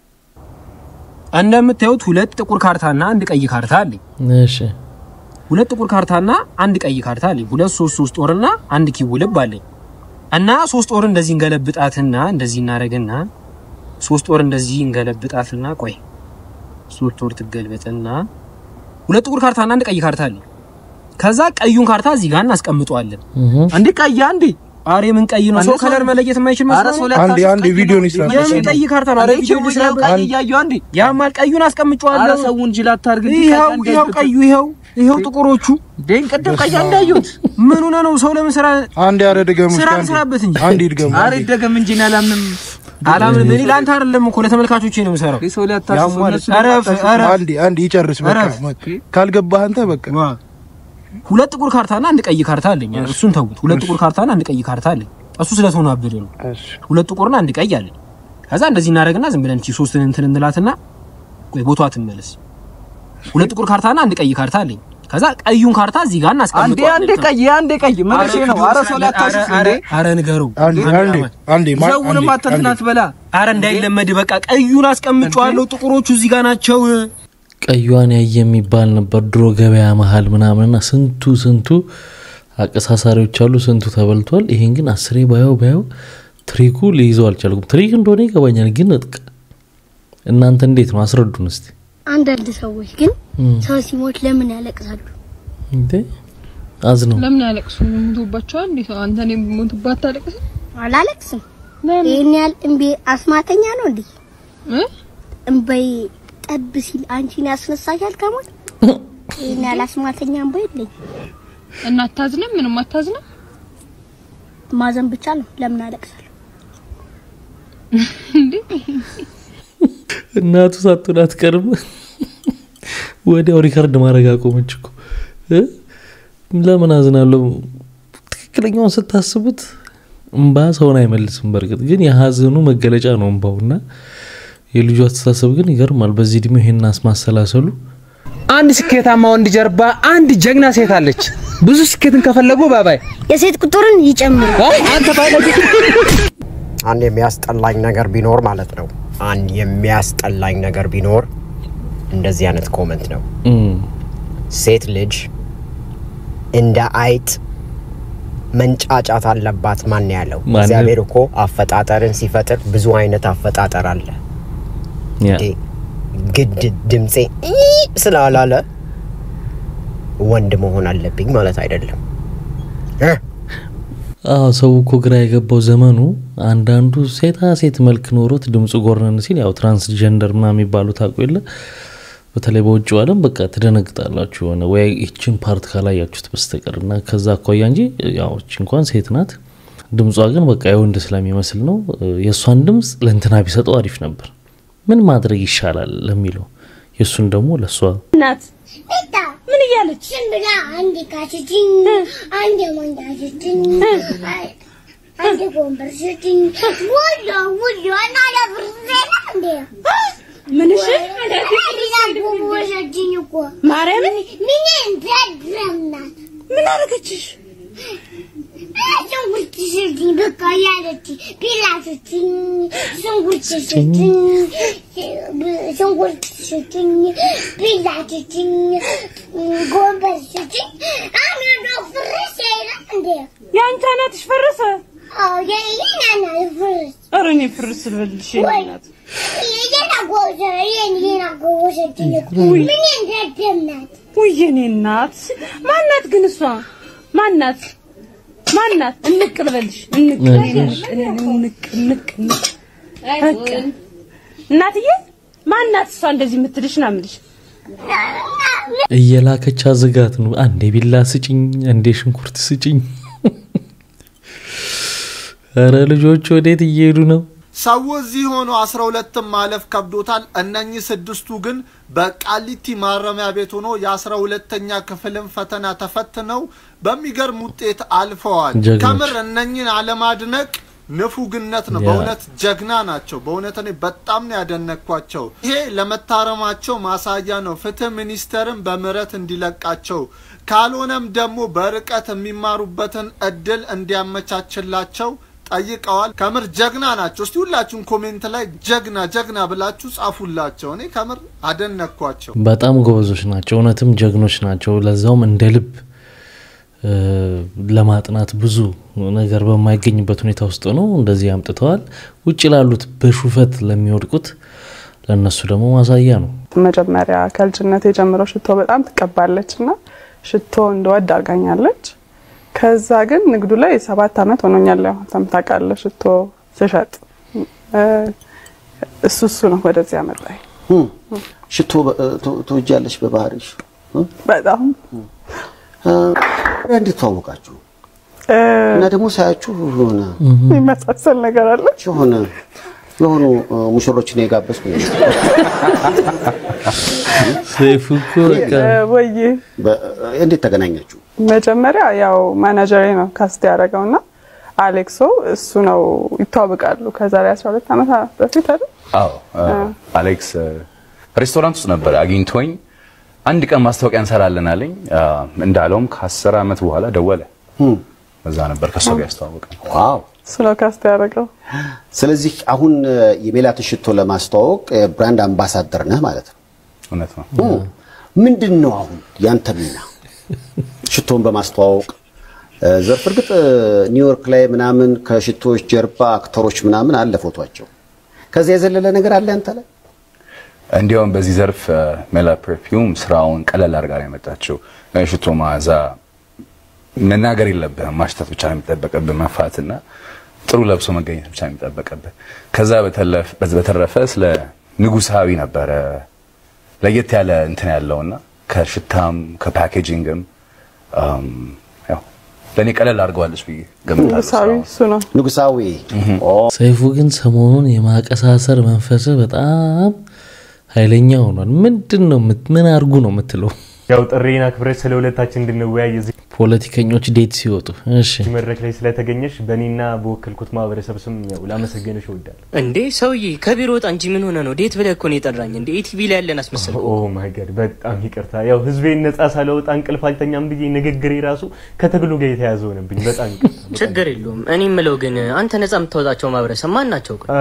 እንደምታዩት ሁለት ጥቁር ካርታና አንድ ቀይ ካርታ አለኝ። እሺ ሁለት ጥቁር ካርታና አንድ ቀይ ካርታ አለኝ። ሁለት ሶስት ሶስት ጦርና አንድ ኪው ልብ አለኝ እና ሶስት ጦር እንደዚህ እንገለብጣትና እንደዚህ እናደርግና ሶስት ጦር እንደዚህ እንገለብጣትና ቆይ ሶስት ጦር ትገልበጥና ሁለት ጥቁር ካርታና አንድ ቀይ ካርታ አለኝ። ከዛ ቀዩን ካርታ እዚህ ጋር እናስቀምጠዋለን። አንዴ ቀይ አንዴ አሬ ምን ቀይ ነው? ሰው ከለር መለየት የማይችል መስሎ ነው። አንዴ አንዴ ቪዲዮን ይስራ የምን ቀይ ካርታ ነው? አሬ ቪዲዮ ይስራ። ቀይ እያየሁ አንዴ ያማል ቀዩን አስቀምጨዋለሁ። ኧረ ሰውን ጅል አታርግ እንጂ ይኸው ቀይ ይኸው እንዳይገባ። ቀዩ ይኸው ይኸው ጥቁሮቹ ደን ቀደም ቀይ እንዳየሁት ምን ሆነ ነው? ሰው ለምን ስራ አንዴ አረ ድገሙ ስራ እስኪ አንዴ። እንስራበት እንጂ አንዴ ይድገሙ ኧረ ይደገም እንጂ እኔ አላምንም። አላምንም። እኔ ለአንተ አይደለም እኮ ለተመልካቾቼ ነው የምሰራው። ሰው ሊያታስቡ ያሟል። እነሱ ኧረ ኧረ አንዴ አንዴ ይጨርስ በቃ እረፍ። ካልገባህ አንተ በቃ ሁለት ጥቁር ካርታና አንድ ቀይ ካርታ አለኝ። እሱን ተውት። ሁለት ጥቁር ካርታና አንድ ቀይ ካርታ አለኝ። እሱ ስለተወናበደ ነው። ሁለት ጥቁርና አንድ ቀይ አለኝ። ከዛ እንደዚህ እናደርግና ዝም ብለን እቺ ሶስትን እንትን እንላትና ቆይ ቦታዋ ትመለስ። ሁለት ጥቁር ካርታና አንድ ቀይ ካርታ አለኝ። ከዛ ቀዩን ካርታ እዚህ ጋር አንዴ እናስቀምጠዋለን። አንዴ ቀይ አንዴ ቀይ መልሼ ነው። ኧረ ሰው ሊያታስቡ እንዴ አረ ንገረው። አንዴ አንዴ አንዴ ማ- ሰውንም አንዴ አተንትን አትበላ። አረ እንዳይለመድ በቃ ቀዩን አስቀምጨዋለሁ። ጥቁሮቹ እዚህ ጋር ናቸው። ቀዩዋን ያየ የሚባል ነበር ድሮ ገበያ መሀል ምናምንና ስንቱ ስንቱ አቀሳሳሪዎች አሉ፣ ስንቱ ተበልቷል። ይሄን ግን አስሬ ባየው ባየው ትሪኩ ሊይዘው አልቻልኩም። ትሪክ እንደሆነ ይገባኛል፣ ግን እጥቅ እናንተ እንዴት ነው አስረዱን እስቲ። አንዳንድ ሰዎች ግን እም፣ ሰው ሲሞት ለምን ያለቅሳሉ? እንዴ አዝነው ለምን ያለቅሱ? ሞቶባቸዋል። እንዴት ነው አንተ እኔ ሞትባት ታለቅስ? አላለቅስም። ይህን ያህል እምቤ አስማተኛ ነው እንዴ? እምበይ ጠብ ሲል አንቺን ያስነሳሻል ከሞት ይህን ያህል አስማተኛ እንባ የለኝ። እና አታዝንም? ምንም አታዝንም? ማዘን ብቻ ነው። ለምን አለቅሳለሁ? እናቱ ሳትሆን አትቀርም። ወዲያው ሪከርድ ማድረግ አቆመች እኮ እ? ለምን አዝናለሁ? ትክክለኛውን ስታስቡት እምባ ሰውን አይመልስም። በእርግጥ ግን የሀዘኑ መገለጫ ነው እምባውና የልጁ አስተሳሰብ ግን ይገርማል። በዚህ እድሜው ይሄን ማሰላሰሉ አንድ ስኬታማ ወንድ ጀርባ አንድ ጀግና ሴት አለች። ብዙ ስኬትን ከፈለጉ ባባይ የሴት ቁጥርን ይጨምሩ። አንተ ባለጌ አንድ የሚያስጠላኝ ነገር ቢኖር ማለት ነው። አንድ የሚያስጠላኝ ነገር ቢኖር እንደዚህ አይነት ኮመንት ነው። ሴት ልጅ እንደ አይጥ መንጫጫት አለባት። ማን ያለው? ማንም። እግዚአብሔር እኮ አፈጣጠርን ሲፈጥር ብዙ አይነት አፈጣጠር አለ። እንዴ ግድ ድምፄ ኢ ስላላለ ወንድ መሆን አለብኝ ማለት አይደለም። አዎ ሰው እኮ ግራ የገባው ዘመኑ አንዳንዱ ሴታ ሴት መልክ ኖሮት ድምፁ ጎርነን ሲል ያው ትራንስጀንደር ምናምን የሚባሉ ታውቁ የለ በተለይ በውጭው ዓለም በቃ ትደነግጣላችሁ የሆነ ወይ ይችን ፓርት ካላያችሁት በስተቀር እና ከዛ አኳያ እንጂ ያው እቺ እንኳን ሴት ናት። ድምጿ ግን በቃ የወንድ ስለሚመስል ነው። የእሷን ድምፅ ለእንትና ቢሰጠው አሪፍ ነበር። ምን ማድረግ ይሻላል ለሚለው የእሱን ደግሞ ለእሷ እናት ምን እያለች ዝም ብላ አንዴ ካችችኝ፣ አንዴ ወንዳ ስችኝ፣ አንዴ ጎንበር ስችኝ፣ ወሎ ወሎ እና ለብርዜ ነው እንዴ ምን እሺ? ወሰጅኝ እኮ ማርያምን ምን እንደድረምናት ምን አደረገችሽ? ሽንኩርት ስጭኝ በቃ ያለች ቢላ ስጭኝ፣ ሽንኩርት ስጭኝ፣ ሽንኩርት ስጭኝ፣ ቢላ ስጭኝ፣ ጎንበር ስጭኝ። አሁን ፍርስ የለም እንዴ? የአንቺ እናትሽ ፈረሰ? አዎ የኔ ናት ፍርስ። ኧረ እኔ ፍርስ ልበልሽ የኔ ወይ እናት። የኔና ጎዘ የኔና ጎዘችኝ እኮ ምን እንደደምናት ውይ የኔ እናት ማናት ግን እሷ ማናት? ማናት? እንቅ ልበልሽ እንቅ እንቅ እንቅ እንቅ በቃ እናትዬ ማናት እሷ እንደዚህ የምትልሽ ነው የምልሽ። እየላከች አዝጋት ነው። አንዴ ቢላ ስጭኝ፣ አንዴ ሽንኩርት ስጭኝ። ኧረ ልጆች ወዴት እየሄዱ ነው? ሰው እዚህ ሆኖ አስራ ሁለትም ማለፍ ከብዶታል። እነኚህ ስድስቱ ግን በቃሊቲ ማረሚያ ቤት ሆኖ የአስራ ሁለተኛ ክፍልን ፈተና ተፈትነው በሚገርም ውጤት አልፈዋል። ጀግኖች። ከምር እነኚህን አለማድነቅ ንፉግነት ነው። ያ። በእውነት ጀግና ናቸው። በእውነት እኔ በጣም ነው ያደነቅኳቸው። ይሄ ለመታረማቸው ማሳያ ነው። ፍትህ ሚኒስቴርን በምህረት እንዲለቃቸው ካልሆነም ደግሞ በርቀት የሚማሩበትን እድል እንዲያመቻችላቸው ጠይቀዋል። ከምር ጀግና ናቸው። እስቲ ሁላችሁም ኮሜንት ላይ ጀግና ጀግና ብላችሁ ጻፉላቸው። እኔ ከምር አደነቅኳቸው። በጣም ጎበዞች ናቸው። እውነትም ጀግኖች ናቸው። ለዛውም እንደ ልብ እ፣ ለማጥናት ብዙ ነገር በማይገኝበት ሁኔታ ውስጥ ነው እንደዚህ አምጥተዋል። ውጭ ላሉት በሹፈት ለሚወድቁት ለእነሱ ደግሞ ማሳያ ነው። መጀመሪያ ከልጅነት የጀምረው ሽቶ በጣም ትቀባለች እና ሽቶ እንደወድ አድርጋኛለች። ከዛ ግን ንግዱ ላይ ሰባት አመት ሆኖኛል። ያው አንተም ታውቃለህ ሽቶ ስሸጥ እ፣ እሱ እሱ ነው ወደዚህ ያመጣኝ። ሽቶ በ- ት- ትወጃለሽ በባህሪሽ? በጣም እ፣ እንዴት ተዋወቃችሁ? እ፣ እና ደግሞ ሳያችሁ የሆነ የሚመሳሰል ነገር አለ። የሆነ የሆኑ እ፣ ሙሽሮችን የጋበዝኩ ነው። ሰይፉ እኮ በቃ እ፣ ወይዬ በ- እንዴት ተገናኛችሁ? መጀመሪያ ያው ማናጀሬ ነው ካስት ያደረገው እና አሌክሶ እሱ ነው ይተዋወቃሉ። ከዛሬ 12 ዓመት በፊት አይደል? አዎ አሌክስ ሬስቶራንት ውስጥ ነበር አግኝቶኝ አንድ ቀን ማስታወቂያ እንሰራለን አለኝ። አ፣ እንዳለውም ከአስር ዓመት በኋላ ደወለ። እዛ ነበር ከእሱ ጋር ያስተዋወቀ። ዋው እሱ ነው ካስት ያደረገው። ስለዚህ አሁን እ፣ የሜላት ሽቶ ለማስተዋወቅ እ፣ ብራንድ አምባሳደር ነህ ማለት ነው። እውነት ነው። እ፣ ምንድን ነው አሁን ያንተ ሚና ሽቶን በማስተዋወቅ እ፣ ዘርፍ? እርግጥ እ፣ ኒውዮርክ ላይ ምናምን ከሽቶዎች ጀርባ አክተሮች ምናምን አለ ፎቷቸው። ከዚያ የዘለለ ነገር አለ ያንተ ላይ? እንዲያውም በዚህ ዘርፍ ሜላ ፐርፊውም ስራውን ቀለል አድርጋ ነው የመጣችው። ሽቶ መዓዛ መናገር የለብህም ማሽተት ብቻ ነው የሚጠበቅብህ፣ መፋትና ጥሩ ለብሶ መገኘት ብቻ ነው የሚጠበቅብህ። ከዛ በተለፍ- በተረፈ ስለ ንጉሳዊ ነበረ ለየት ያለ እንትን ያለውና ከሽታም ከፓኬጂንግም አም፣ ያው ለእኔ ቀለል አድርገዋለች ብዬ ገምታለሁ። ንጉሳዊ እሱ ነው። ንጉሳዊ ሰይፉ ግን ሰሞኑን የማቀሳሰር መንፈስ በጣም ኃይለኛ ሆኗል። ምንድን ነው የምት- ምን አድርጉ ነው የምትለው? ያው ጥሬን አክብረሽ ስለ ሁለታችን እንድንወያይ እዚህ ፖለቲከኞች ዴት ሲወጡ እሺ መድረክ ላይ ስለተገኘሽ በእኔና በወከልኩት ማህበረሰብ ስም ያው ላመሰገንሽ እወዳለሁ። እንዴ ሰውዬ ከቢሮ ወጣ እንጂ ምን ሆነ ነው? ዴት ብለህ እኮ ነው የጠራኝ። እንዴ ኢቲቪ ላይ ያለን አስመሰል። ኦ ማይ ጋድ በጣም ይቅርታ። ያው ህዝቤን ነጻ ሳለወጣ እንቅልፍ አልተኛም ብዬ ንግግሬ ራሱ ከትግሉ ጋር የተያዘ ሆነብኝ። በጣም ይቅርታ። ችግር የለውም። እኔ የምለው ግን አንተ ነጻ የምታወጣቸው ማህበረሰብ ማን ናቸው? ቆይ?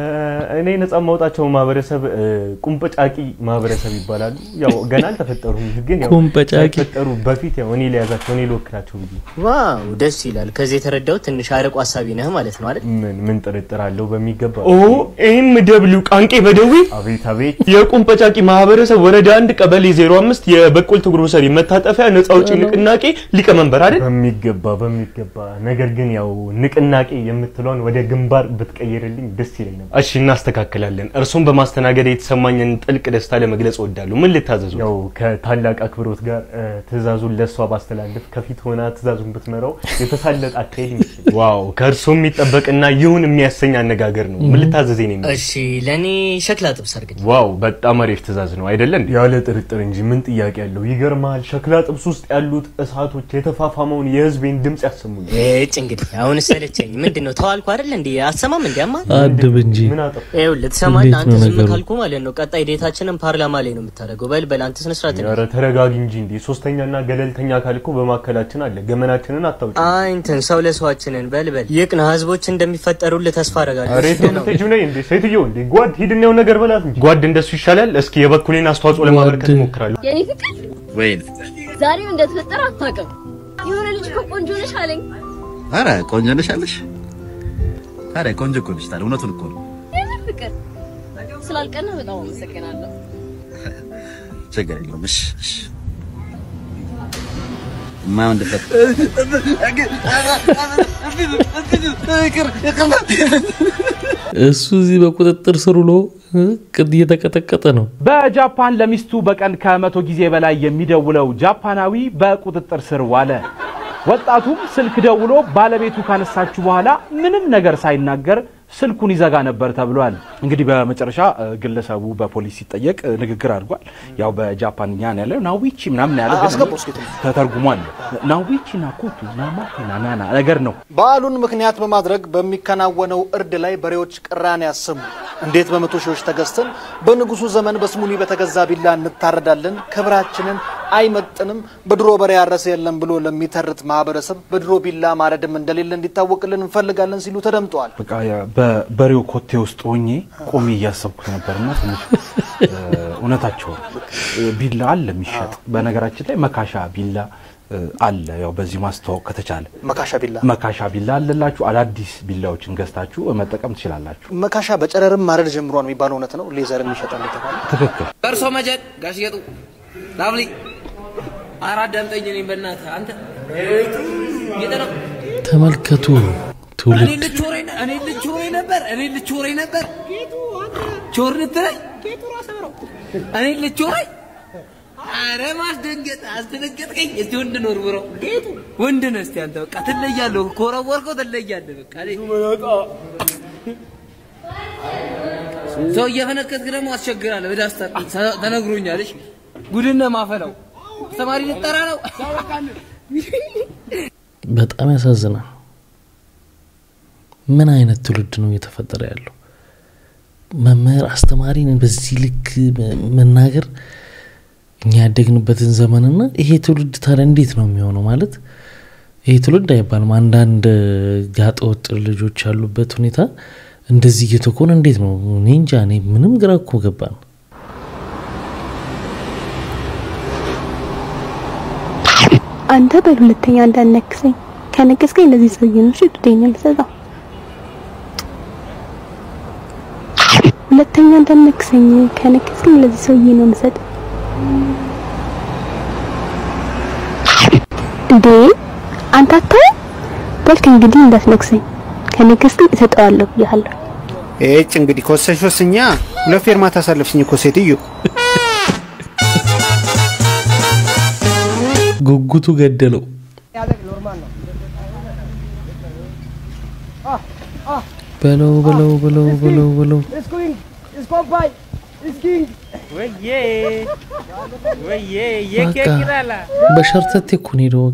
እ፣ እኔ ነጻ የማውጣቸው ማህበረሰብ እ፣ ቁምበጫቂ ማህበረሰብ ይባላሉ። ያው ገና አልተፈጠሩም፣ ግን ያው ቁምበጫቂ። ሳይፈጠሩ በፊት ያው እኔ ሊያዛቸው እኔ ልወክላቸው ብዬ ዋው ደስ ይላል። ከዚህ የተረዳው ትንሽ አርቆ ሀሳቢ ነህ ማለት ነው አይደል? ምን ምን ጥርጥር አለው በሚገባ ኦ ኤም ደብሊው ቃንቄ በደዊ አቤት አቤት የቁምበጫቂ ማህበረሰብ ወረዳ አንድ ቀበሌ 05 የበቆልት ግሮሰሪ መታጠፊያ ነጻ አውጪ ንቅናቄ ሊቀመንበር አይደል? በሚገባ በሚገባ ነገር ግን ያው ንቅናቄ የምትለውን ወደ ግንባር ብትቀይርልኝ ደስ ይለኝ ነበር። እሺ እናስተካክላለን። እርሶን በማስተናገድ የተሰማኝን ጥልቅ ደስታ ለመግለጽ እወዳለሁ። ምን ልታዘዙ? ያው ከታላቅ አክብሮት ጋር እ፣ ትእዛዙን ለእሷ ባስተላልፍ ከፊት ሆና ትእዛዙን ብትመራው የተሳለጠ አካሄድ ይመስለኛል። ዋው ከእርሶ የሚጠበቅና ይሁን የሚያሰኝ አነጋገር ነው። ምን ልታዘዘኝ ነው? እሺ ለእኔ ሸክላ ጥብስ አድርግልኝ። ዋው በጣም አሪፍ ትእዛዝ ነው አይደለ እንዴ? ያለ ጥርጥር እንጂ ምን ጥያቄ ያለው። ይገርማል። ሸክላ ጥብስ ውስጥ ያሉት እሳቶች የተፋፋመውን የህዝቤን ድምፅ ያሰሙኝ። እጭ እንግዲህ አሁን ሰለቸኝ። ምንድን ነው ተዋልኩ አይደል እንዴ? አሰማም እንዲ አማ አድብ እንጂ ምን አጠፋ? ይኸውልህ ትሰማለህ? እንዴት አንተ ነው ዝም ነገሩ? ካልኩ ማለት ነው ቀጣይ ዴታችንን ፓርላማ ላይ ነው የምታደርገው። በል በል አንተ ስነ ስርዓት ኧረ ተረጋጊ እንጂ እንዴ። ሶስተኛና ገለልተኛ ካልኩ በማካከላችን አለ። ገመናችንን አታውጭ። አይንትን ሰው ለሰዋችንን በል በል ይቅና ህዝቦች እንደሚፈጠሩልህ ተስፋ አደርጋለሁ። ኧረ የት ነው የምትሄጂው? ነይ እንዴ ሴትዮ እንዴ ጓድ ሂድና የሆነ ነገር በላት እንጂ ጓድ እንደሱ ይሻላል። እስኪ የበኩሌን አስተዋጽኦ ለማበረከት እሞክራለሁ። የኔ ፍቅር ወይን ዛሬም እንደተፈጠረ አታውቅም። የሆነ ልጅ እኮ ቆንጆ ነሽ አለኝ። አረ ቆንጆ ነሽ አለሽ። አረ ቆንጆ እኮ ነሽ ታዲያ እውነቱን እኮ ነው። የኔ ፍቅር ስላልቀና በጣም አመሰግናለሁ። ችግር የለውም። እሺ እሺ የማይሆን ድፍረት እሱ እዚህ በቁጥጥር ስር ውሎ እ፣ ቅድ እየተቀጠቀጠ ነው። በጃፓን ለሚስቱ በቀን ከመቶ ጊዜ በላይ የሚደውለው ጃፓናዊ በቁጥጥር ስር ዋለ። ወጣቱም ስልክ ደውሎ ባለቤቱ ካነሳችሁ በኋላ ምንም ነገር ሳይናገር ስልኩን ይዘጋ ነበር ተብሏል። እንግዲህ በመጨረሻ እ፣ ግለሰቡ በፖሊስ ሲጠየቅ እ፣ ንግግር አድርጓል። ያው በጃፓንኛ ነው ያለው ናዊቺ ምናምን ያለው ግን አስገባው እስኪ ትንሽ። ተተርጉሟል። ናዊቺ ናኮቱ ናማቴ ናናና ነገር ነው። በዓሉን ምክንያት በማድረግ በሚከናወነው እርድ ላይ በሬዎች ቅራኔ ያሰሙ። እንዴት በመቶ ሺዎች ተገዝተን በንጉሱ ዘመን በስሙኒ በተገዛ ቢላ እንታረዳለን? ክብራችንን አይመጥንም። በድሮ በሬ ያረሰ የለም ብሎ ለሚተርት ማህበረሰብ በድሮ ቢላ ማረድም እንደሌለ እንዲታወቅልን እንፈልጋለን ሲሉ ተደምጠዋል። በቃ ያ- በበሬው ኮቴ ውስጥ ሆኜ ቆሜ እያሰብኩት ነበርና ትንሽ እ፣ እውነታቸው ነው። እ፣ ቢላ አለ የሚሸጥ በነገራችን ላይ መካሻ ቢላ እ፣ አለ። ያው በዚህ ማስተዋወቅ ከተቻለ መካሻ ቢላ መካሻ ቢላ አለላችሁ። አዳዲስ ቢላዎችን ገዝታችሁ መጠቀም ትችላላችሁ። መካሻ በጨረርም ማረድ ጀምሯል የሚባለው እውነት ነው። ሌዘርም ይሸጣል የተባለ ትክክል። በእርሶ መጀድ ጋሽ ጌጡ ላብሊ ኧረ አዳምጠኝ። እኔን በእናትህ አንተ ጌጥ ነው ተመልከቱ እኔ ትውልድ ልቾሬ እኔ ልቾሬ ነበር እኔ ልቾሬ ነበር ቾር ልትለኝ እኔ ልቾሬ አረ ማስደንገጥ አስደነገጥከኝ። እስቲ ወንድ ኖር ብሮ ወንድ ነህ እስቲ አንተ በቃ ትለያለህ። ኮረወርከው ትለያለህ። በቃ እኔ ሰው እየፈነከትክ ደግሞ አስቸግራለህ። በዳስታ ተነግሮኛል። እሺ ጉድነ ማፈላው ተማሪ ልጠራ ነው። በጣም ያሳዝናል። ምን አይነት ትውልድ ነው እየተፈጠረ ያለው? መምህር አስተማሪን በዚህ ልክ መ- መናገር እኛ ያደግንበትን ዘመንና ይሄ ትውልድ ታዲያ እንዴት ነው የሚሆነው? ማለት ይሄ ትውልድ አይባልም። አንዳንድ ጋጠ ወጥ ልጆች ያሉበት ሁኔታ እንደዚህ እየተኮነ እንዴት ነው? እኔ እንጃ። እኔ ምንም ግራ እኮ ገባን። አንተ በል ሁለተኛ እንዳነክሰኝ ከነከስከኝ እንደዚህ ሰውዬ ነው እሺ ጡቴን የምሰጠው። ሁለተኛ እንዳነክሰኝ ከነከስከኝ ለዚህ ሰውዬ ነው የምሰጠው። እንዴ አንተ አታይም? በልክ እንግዲህ እንዳትነክሰኝ ከነከስከኝ እሰጠዋለሁ ብያለሁ። እጭ እንግዲህ ከወሰንሽ ወስኛ ሁለት ፌርማታ አሳለፍሽኝ እኮ ሴትዮ። ጉጉቱ ገደለው። በለው በለው በለው በለው በለው በቃ በሸርተቴ እኮ ነው የሄደው።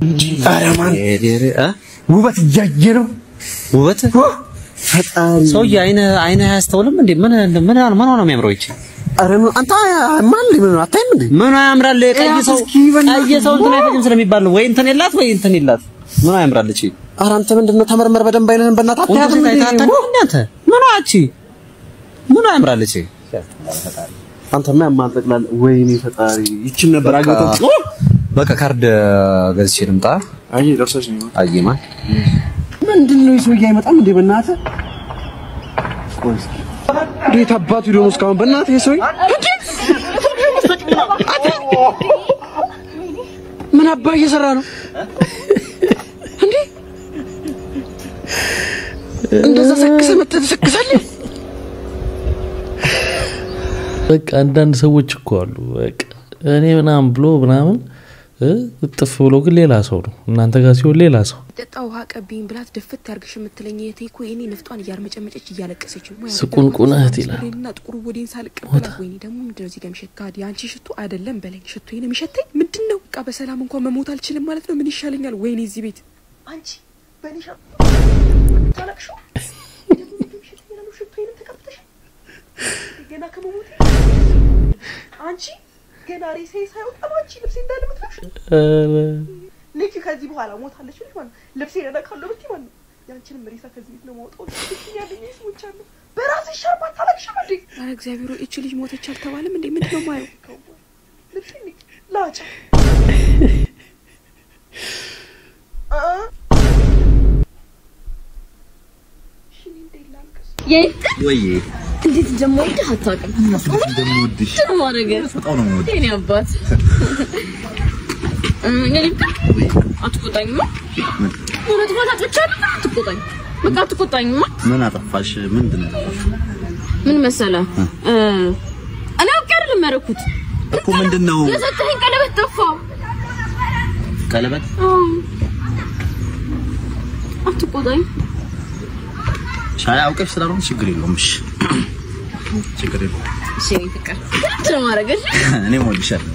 ውበት እያየ ነው ውበት ፈጣሪ ሰውዬ አይነ አይነ አያስተውልም እንዴ? ምን ምን ምን ሆነ የሚያምረው ይቺ? አረ አንተ ማን ምን አታይም እንዴ? ምን ያምራል? ቀይ ሰው ቀይ ሰው እንትን አይፈጅም ስለሚባል ነው ወይ እንትን የላት ወይ እንትን የላት ምን ያምራል እቺ? ኧረ አንተ ምንድነው ተመርመር በደንብ አይነህን በእናትህ አታያትም እንዴ? አንተ ምን አቺ ምን ያምራል እቺ? አንተማ ያማል ጠቅላላ። ወይኔ ፈጣሪ ይቺን ነበር አግብቶ በቃ ካርድ ገዝቼ ልምጣ። አይ ደርሰሽ ነው አየማ ምንድን ነው የሰውዬ አይመጣም እንዴ? በእናትህ ቆይ እስኪ እንዴት አባቱ ሄዶ ነው እስካሁን? በእናትህ የሰውዬ ምን አባ እየሰራ ነው እንዴ? እንደዛ ሰክሰህ መጥተህ ትሰክሳለህ? በቃ አንዳንድ ሰዎች እኮ አሉ በቃ እኔ ምናምን ብሎ ምናምን እ እጥፍ ብሎ ግን ሌላ ሰው ነው። እናንተ ጋር ሲሆን ሌላ ሰው ጠጣ ውሃ ቀቢኝ ብላት ድፍት ያርግሽ የምትለኝ የቴ እኮ የኔ ንፍጧን እያርመጨመጨች እያለቀሰች ነው። ስቁንቁን እህት ይላል። ና ጥቁሩ ወዴን ሳልቀበላት ወይኔ ደግሞ ምንድን ነው እዚህ ጋር የሚሸት ካዲ አንቺ ሽቱ አይደለም በለኝ ሽቱ ነው የሚሸተኝ ምንድን ነው? በቃ በሰላም እንኳን መሞት አልችልም ማለት ነው። ምን ይሻለኛል? ወይኔ እዚህ ቤት አንቺ በኒሻ ታለቅሹ ሽቱንም ተቀብተሽ ገና ከመሞት አንቺ ገና ሬሴ ሳይወጣ ነው አንቺ ልብሴ እንዳለ ምትለብሽ ኧረ ልክ ከዚህ በኋላ ሞታለች ልጅ ማለት ነው። ልብሴ ነካለሁ ብትይ ማለት ነው። ያንቺንም ሬሳ ከዚህ ቤት ነው ማውጣው። ልክ ያለኝ ሰዎች አሉ። በራስሽ ሻርፕ አታለቅሽም እንዴ? ኧረ እግዚአብሔር ሆይ እቺ ልጅ ሞተች አልተባለም እንዴ? ምንድን ነው ማየው? ልብሴ ላጫ ወይ እንዴት እንደምወድህ አታውቅም። እንደምወድሽ ማድረግ በጣም ነው የምወድሽ። የኔ አባት እንግዲህ አትቆጣኝማ። ሆነ ጥፋት አጥፍቻለሁ፣ አትቆጣኝ። በቃ አትቆጣኝማ። ምን አጠፋሽ? ምንድን ነው ያጠፋሽ? ምን መሰለህ እ እኔ አውቄ አይደለም ያደረኩት። እኮ ምንድን ነው የሰጠኸኝ ቀለበት ጠፋ። ቀለበት? አዎ። አትቆጣኝ። ሻይ አውቀሽ ስላልሆነ ችግር የለውም። እሺ ችግር የለውም። እሺ የኔ ፍቅር ምንድን ነው ማድረግ? እሺ እኔም እወድሻለሁ።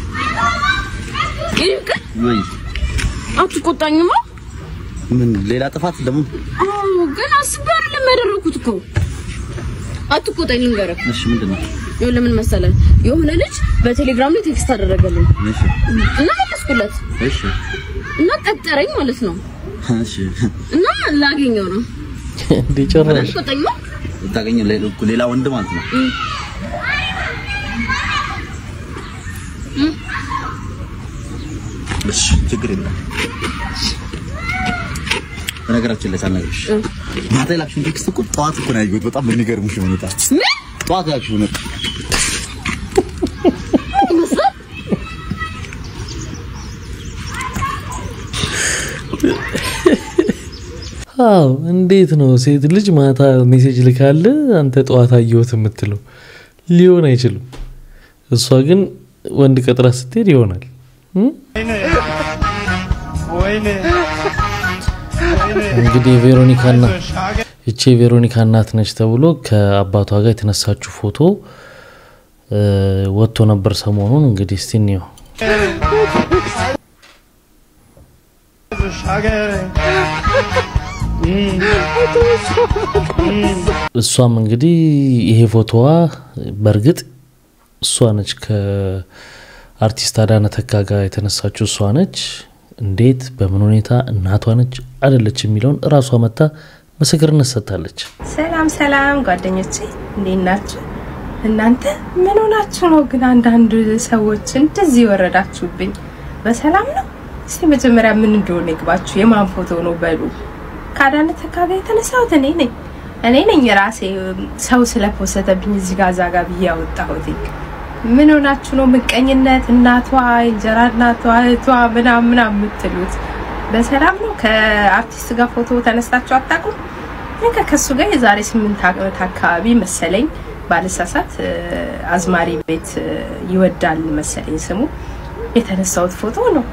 የኔ ፍቅር ወይ አትቆጣኝማ። ምን ሌላ ጥፋት ደግሞ? አዎ ግን አስቤ አይደለም ያደረኩት እኮ። አትቆጣኝ ልንገርህ። እሺ ምንድን ነው? ይኸውልህ ምን መሰለህ የሆነ ልጅ በቴሌግራም ላይ ቴክስት አደረገልኝ እሺ እና መለስኩለት እሺ እና ቀጠረኝ ማለት ነው እሺ እና ላገኘው ነው እንዴ ጨራሽ አትቆጣኝማ። ታገኘ ሌላ ወንድ ማለት ነው። እም። እም። እሺ ችግር የለም። በነገራችን ላይ ሳልነግርሽ ማታ የላክሽውን ቴክስት እኮ ጠዋት እኮ ነው ያየሁት። በጣም በሚገርምሽ ሁኔታ ጠዋት የላክሽው ነው። ይመስላል አዎ እንዴት ነው ሴት ልጅ ማታ ሜሴጅ ልካለ አንተ ጠዋት አየሁት የምትለው? ሊሆን አይችልም። እሷ ግን ወንድ ቀጥራ ስትሄድ ይሆናል። እም? እንግዲህ የቬሮኒካና ይቺ የቬሮኒካ እናት ነች ተብሎ ከአባቷ ጋር የተነሳችው ፎቶ እ፣ ወጥቶ ነበር ሰሞኑን። እንግዲህ እስቲ እንየው። እሷም እንግዲህ ይሄ ፎቶዋ በእርግጥ እሷ ነች ከአርቲስት አዳነ ተካ ጋር የተነሳችው እሷ ነች። እንዴት በምን ሁኔታ እናቷ ነች አይደለች የሚለውን እራሷ መታ ምስክርነት ሰጥታለች። ሰላም ሰላም ጓደኞቼ እንዴት ናችሁ? እናንተ ምን ሆናችሁ ነው ግን አንዳንድ ሰዎች እንደዚህ የወረዳችሁብኝ? በሰላም ነው? እስቲ መጀመሪያ ምን እንደሆነ ይግባችሁ። የማን ፎቶ ነው በሉ። ከአዳነ ተካ ጋር የተነሳሁት እኔ ነኝ እኔ ነኝ ራሴ ሰው ስለፖሰተብኝ እዚህ ጋር እዛ ጋር ብዬ ያወጣሁት። ምን ሆናችሁ ነው ምቀኝነት? እናቷ እንጀራ እናቷ እህቷ ምናምን ምናምን የምትሉት በሰላም ነው? ከአርቲስት ጋር ፎቶ ተነስታችሁ አታውቁም? እኔ ከሱ ጋር የዛሬ ስምንት ዓመት አካባቢ መሰለኝ ባልሳሳት እ፣ አዝማሪ ቤት እ፣ ይወዳል መሰለኝ ስሙ የተነሳሁት ፎቶ ነው።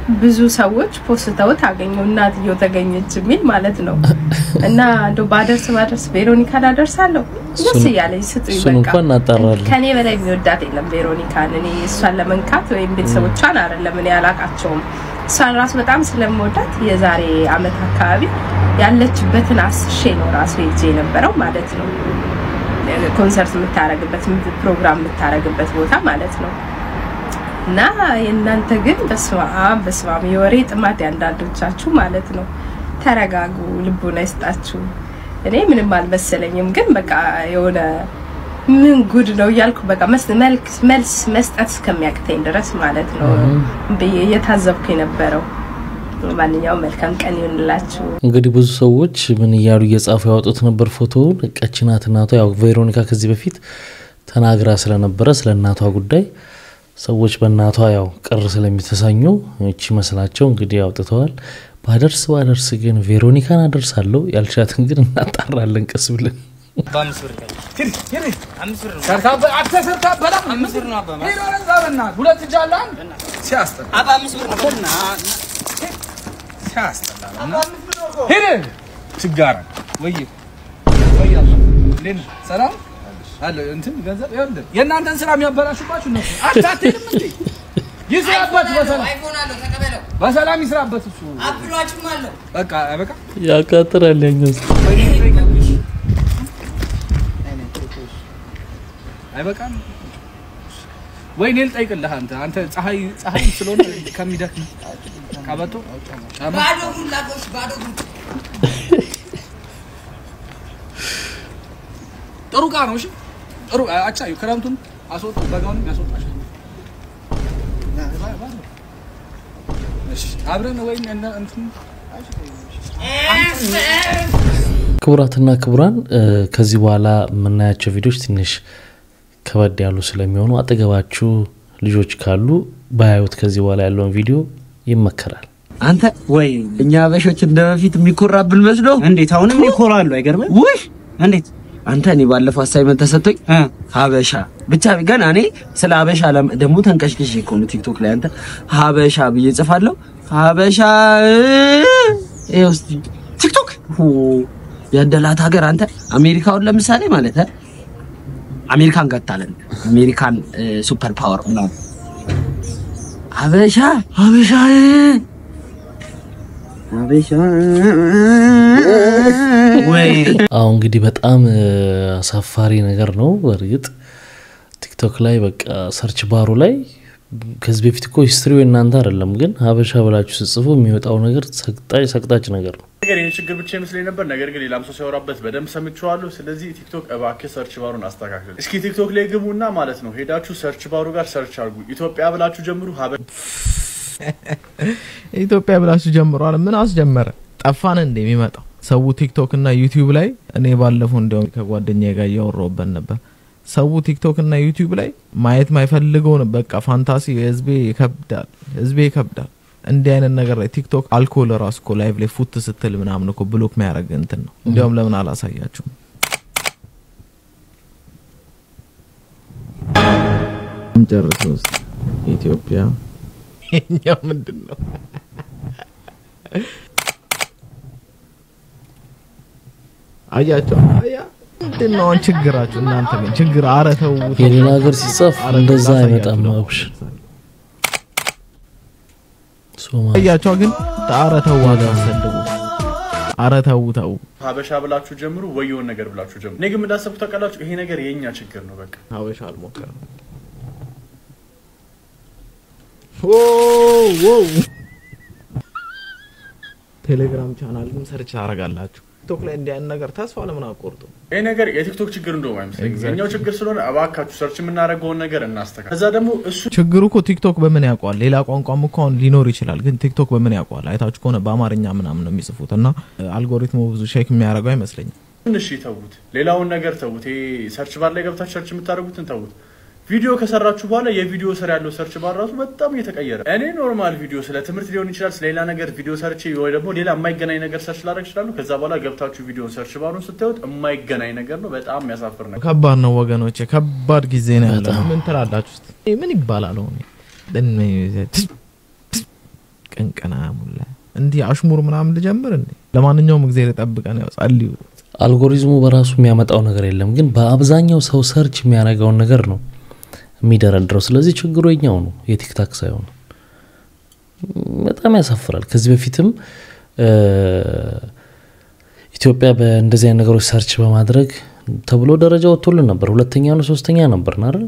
ብዙ ሰዎች ፖስተውት አገኘው እናትየው ተገኘች የሚል ማለት ነው። እና እንደው ባደርስ ባደርስ ቬሮኒካን አደርሳለሁ ደስ እሱን- እያለኝ ስጡኝ። እሱን በቃ እንኳን እናጣራለን። ከኔ በላይ የሚወዳት የለም ቬሮኒካን። እኔ እሷን ለመንካት ወይም ቤተሰቦቿን አይደለም እኔ አላቃቸውም። እሷን ራሱ በጣም ስለምወዳት የዛሬ አመት አካባቢ ያለችበትን አስሼ ነው ራሱ ሄጄ የነበረው ማለት ነው። ኮንሰርት የምታረግበት ፕሮግራም የምታረግበት ቦታ ማለት ነው። እና የእናንተ ግን በስመ አብ በስመ አብ የወሬ ጥማት ያንዳንዶቻችሁ ማለት ነው። ተረጋጉ፣ ልቡና ይስጣችሁ። እኔ ምንም አልመሰለኝም፣ ግን በቃ የሆነ ምን ጉድ ነው እያልኩ በቃ መስ- መልክ- መልስ መስጠት እስከሚያቅተኝ ድረስ ማለት ነው ብዬ እየታዘብኩ የነበረው። ማንኛውም መልካም ቀን ይሆንላችሁ። እንግዲህ ብዙ ሰዎች ምን እያሉ እየጻፉ ያወጡት ነበር ፎቶውን። ቀች ናት እናቷ። ያው ቬሮኒካ ከዚህ በፊት ተናግራ ስለነበረ ስለ እናቷ ጉዳይ ሰዎች በእናቷ ያው ቅር ስለሚተሰኙ እቺ መስላቸው እንግዲህ አውጥተዋል። ባደርስ ባደርስ ግን ቬሮኒካን አደርሳለሁ ያልሻትን ግን እናጣራለን ቀስ ብለን። በአምስት ብር ካለ አምስት ብር ነው። ሰርታበ- አንተ ሰርታበላ? አምስት ብር ነው አባ ሄዶ ወደዛ በእናትህ ሁለት እጅ አለ አንድ ሲያስጠላ አባ አምስት ብር ነው። ሲያስጠላ ሂድ ችጋራ ወይ ወይ አባ እንዴት ነህ? ሰላም አለ እንትን ገንዘብ ይኸውልህ የእናንተን ስራ የሚያበላሹባችሁ እነሱ አንተ አትሄድም እንዴ ይስራበት በሰላም አይፎን አለው ተቀበለው። በሰላም ይስራበት እሱ አፕሏችሁም አለው። በቃ በቃ ያቃጥራል ያኛው ስ- አይበቃም ወይ እኔ ልጠይቅልህ አንተ አንተ ፀሐይ ፀሐይ ስለሆነ ከሚደክም ቀበቶ ጫማ ባዶ እግሩን ላከውሽ ባዶ እግሩን ጥሩ ዕቃ ነው። እሺ ጥሩ አቻ ክረምቱን አስወጡ በጋውን ያስወጣሽ። እሺ አብረን ወይ እነ እንትን ክቡራትና ክቡራን እ፣ ከዚህ በኋላ የምናያቸው ቪዲዮዎች ትንሽ ከበድ ያሉ ስለሚሆኑ አጠገባችሁ ልጆች ካሉ ባያዩት ከዚህ በኋላ ያለውን ቪዲዮ ይመከራል። አንተ ወይ እኛ አበሾች እንደ በፊት የሚኮራብን መስሎ እንዴት አሁንም ይኮራሉ አይገርምም ውይ እንዴት አንተ እኔ ባለፈው አሳይመንት ተሰጥቶኝ ሀበሻ ብቻ ገና እኔ ስለ ሀበሻ ለም- ደግሞ ተንቀሽቅሽ እኮ ነው ቲክቶክ ላይ አንተ ሀበሻ ብዬ ጽፋለሁ ሀበሻ ይኸው እስኪ ቲክቶክ ሁ፣ ያደላት ሀገር አንተ አሜሪካውን ለምሳሌ ማለት እ፣ አሜሪካን ገታለን አሜሪካን እ፣ ሱፐር ፓወር ምናምን ሀበሻ ሀበሻ ሀበሻ ወይ አሁ እንግዲህ በጣም እ፣ አሳፋሪ ነገር ነው። በእርግጥ ቲክቶክ ላይ በቃ ሰርች ባሩ ላይ ከዚህ በፊት እኮ ሂስትሪው እናንተ አይደለም፣ ግን ሀበሻ ብላችሁ ስጽፉ የሚወጣው ነገር ሰቅጣጭ ሰቅጣጭ ነገር ነው። ነገር ይህን ችግር ብቻ ይመስለኝ ነበር። ነገር ግን ሌላም ሰው ሲያወራበት በደንብ ሰምቼዋለሁ። ስለዚህ ቲክቶክ እባክህ ሰርች ባሩን አስተካክል። እስኪ ቲክቶክ ላይ ግቡና ማለት ነው ሄዳችሁ ሰርች ባሩ ጋር ሰርች አድርጉ። ኢትዮጵያ ብላችሁ ጀምሩ። ሀበ ኢትዮጵያ ብላችሁ ጀምሯል። ምን አስጀመረ? ጠፋን እንደ የሚመጣው ሰው ቲክቶክ እና ዩቲዩብ ላይ እኔ ባለፈው እንዲያውም ከጓደኛዬ ጋር እያወራሁበት ነበር። ሰው ቲክቶክ እና ዩቲዩብ ላይ ማየት ማይፈልገውን በቃ ፋንታሲ ህዝቤ ይከብዳል፣ ህዝቤ ይከብዳል። እንዲህ አይነት ነገር ላይ ቲክቶክ አልኮል ራሱ እኮ ላይቭ ላይ ፉት ስትል ምናምን እኮ ብሎክ የሚያደርግ እንትን ነው። እንዲያውም ለምን አላሳያችሁም? ጨርሰው ውስጥ ኢትዮጵያ የኛ ምንድን ነው? አያቸው አያ ምንድን ነው አሁን ችግራችሁ? እናንተ ግን ችግር ኧረ ተው ተው። የሌላ ሀገር ሲጻፍ ኧረ እንደዛ ላሳያችሁ አይመጣም። ደግሞ። አብሽ ሶማሌ አያቸው ግን ኧረ ተው አታሰድቡ። ኧረ ተው ተው። ሀበሻ ብላችሁ ጀምሩ፣ ወይ የሆነ ነገር ብላችሁ ጀምሩ። እኔ ግን እንዳሰብኩት ታውቃላችሁ፣ ይሄ ነገር የእኛ ችግር ነው። በቃ ሀበሻ አልሞከርም። ኦ ኦ ቴሌግራም ቻናልን ሰርች ታደርጋላችሁ። ቲክቶክ ላይ እንዲህ አይነት ነገር ተስፋ ለምን አቆርጡ? ይሄ ነገር የቲክቶክ ችግር እንደውም አይመስለኝም። Exactly. የኛው ችግር ስለሆነ እባካችሁ ሰርች የምናደርገውን ነገር እናስተካክል። ከዛ ደግሞ እሱ ችግሩ እኮ ቲክቶክ በምን ያውቀዋል? ሌላ ቋንቋም እኮ አሁን ሊኖር ይችላል፣ ግን ቲክቶክ በምን ያውቀዋል? አይታችሁ ከሆነ በአማርኛ ምናምን ነው የሚጽፉት እና አልጎሪትሙ ብዙ ሼክ የሚያደርገው አይመስለኝም። ትንሽ ተዉት፣ ሌላውን ነገር ተዉት። ይሄ ሰርች ባር ላይ ገብታችሁ ሰርች የምታደርጉትን ተዉት። ቪዲዮ ከሰራችሁ በኋላ የቪዲዮ ስር ያለው ሰርች ባር ራሱ በጣም እየተቀየረ እኔ ኖርማል ቪዲዮ ስለ ትምህርት ሊሆን ይችላል ስለ ሌላ ነገር ቪዲዮ ሰርች ወይ ደግሞ ሌላ የማይገናኝ ነገር ሰርች ላደርግ ይችላሉ። ከዛ በኋላ ገብታችሁ ቪዲዮን ሰርች ባሩን ስታዩት የማይገናኝ ነገር ነው። በጣም የሚያሳፍር ነገር ከባድ ነው ወገኖች፣ ከባድ ጊዜ ነው ያለ። ምን ትላላችሁ? እስቲ ምን ይባላል? አሁን ቅንቅና ሙላ እንዲህ አሽሙር ምናምን ልጀምር እንዴ? ለማንኛውም እግዚአብሔር ይጠብቀን። ያው ጸልዩ። አልጎሪዝሙ በራሱ የሚያመጣው ነገር የለም፣ ግን በአብዛኛው ሰው ሰርች የሚያደርገውን ነገር ነው የሚደረድረው። ስለዚህ ችግሩ የኛው ነው የቲክታክ ሳይሆን በጣም ያሳፍራል። ከዚህ በፊትም እ፣ ኢትዮጵያ በእንደዚህ አይነት ነገሮች ሰርች በማድረግ ተብሎ ደረጃ ወጥቶልን ነበር። ሁለተኛ ነው ሶስተኛ ነበር አይደል?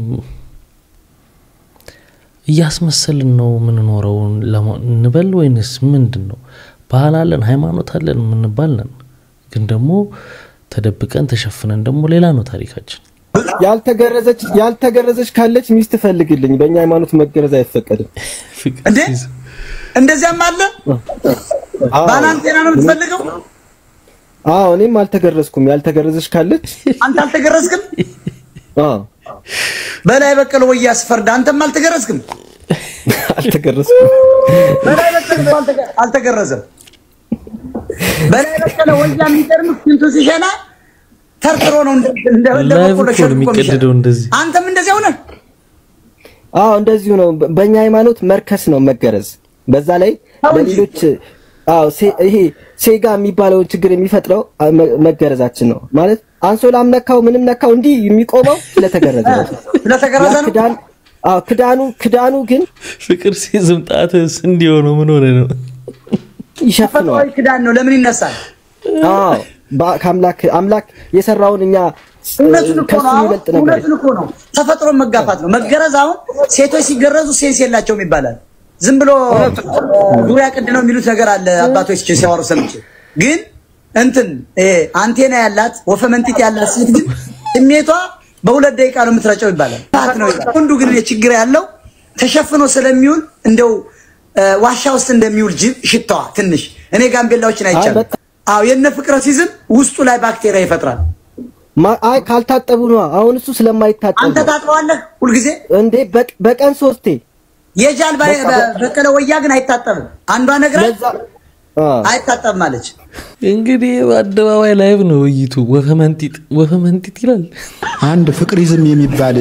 እያስመሰልን ነው የምንኖረው ለማ- እንበል ወይንስ ምንድን ነው? ባህል አለን ሃይማኖት አለን የምንባል ነን፣ ግን ደግሞ ተደብቀን ተሸፍነን ደግሞ ሌላ ነው ታሪካችን። ያልተገረዘች ያልተገረዘች ካለች ሚስት ፈልግልኝ። በእኛ ሃይማኖት መገረዝ አይፈቀድም። እንዴ እንደዚያም አለ። ባላንቴና ነው የምትፈልገው? አዎ እኔም አልተገረዝኩም። ያልተገረዘች ካለች አንተ አልተገረዝክም? አዎ በላይ በቀለ ወይ ያስፈርድ። አንተም አልተገረዝክም? አልተገረዝኩም። በላይ በቀለ እኮ አልተገ- አልተገረዘም። በላይ በቀለ ወያ የሚገርም ሽንቱ ሲሸና ተርትሮ ነው እንደ እንደ እንደ ላይቭ በቆሎ እኮ ሸጥ ነው እኮ የሚሸጥ። የሚቀድደው እንደዚህ። አንተም እንደዚያ ሆነ። አዎ እንደዚሁ ነው። በ- በእኛ ሃይማኖት መርከስ ነው መገረዝ። በዛ ላይ ለሌሎች አዎ ሴ- ይሄ ሴጋ የሚባለውን ችግር የሚፈጥረው አ- መ- መገረዛችን ነው ማለት አንሶላም ነካው ምንም ነካው እንዲህ የሚቆመው ስለተገረዘ ነው። ስለተገረዘ ያ ነው። ክዳን አዎ ክዳኑ ክዳኑ ግን ፍቅር ሲዝም ጣትስ እንዲሆነው ምን ሆነ ነው? ይሸፍነዋል። ተፈጥሯዊ ክዳን ነው። ለምን ይነሳል? አዎ በ- ከአምላክ አምላክ የሰራውን እኛ እውነቱን እኮ ከሱ ነው። አሁን የሚበልጥ ነገር እውነቱን እኮ ነው። ተፈጥሮን መጋፋት ነው። መገረዝ አሁን ሴቶች ሲገረዙ ሴንስ የላቸውም ይባላል። ዝም ብሎ ዙሪያ ቅድ ነው የሚሉት ነገር አለ አባቶች ሲያወሩ ሰምቼ። ግን እንትን ይሄ አንቴና ያላት ወፈ መንጢት ያላት ሴት ግን ስሜቷ በሁለት ደቂቃ ነው የምትረጨው ይባላል። ት ነው ይባላል። ወንዱ ግን ችግር ያለው ተሸፍኖ ስለሚውል እንደው እ፣ ዋሻ ውስጥ እንደሚውል ጅብ ሽታዋ ትንሽ እኔ ጋምቤላዎችን አይቻልም። አዎ የነ ፍቅረ ሲዝም ውስጡ ላይ ባክቴሪያ ይፈጥራል። ማ- አይ ካልታጠቡ ነው። አሁን እሱ ስለማይታጠብ አንተ ነው። ታጥበዋለህ ሁልጊዜ እንዴ? በቅ- በቀን ሶስቴ የጃል ባይ- በቃ በ- በቀለ ወያ ግን አይታጠብም። አንዷ ነግራ አዎ። አይታጠብም አለች። እንግዲህ በአደባባይ ላይቭ ነው ውይይቱ። ወፈ መንጢጥ ወፈ መንጢጥ ይላል። አንድ ፍቅሪዝም የሚባል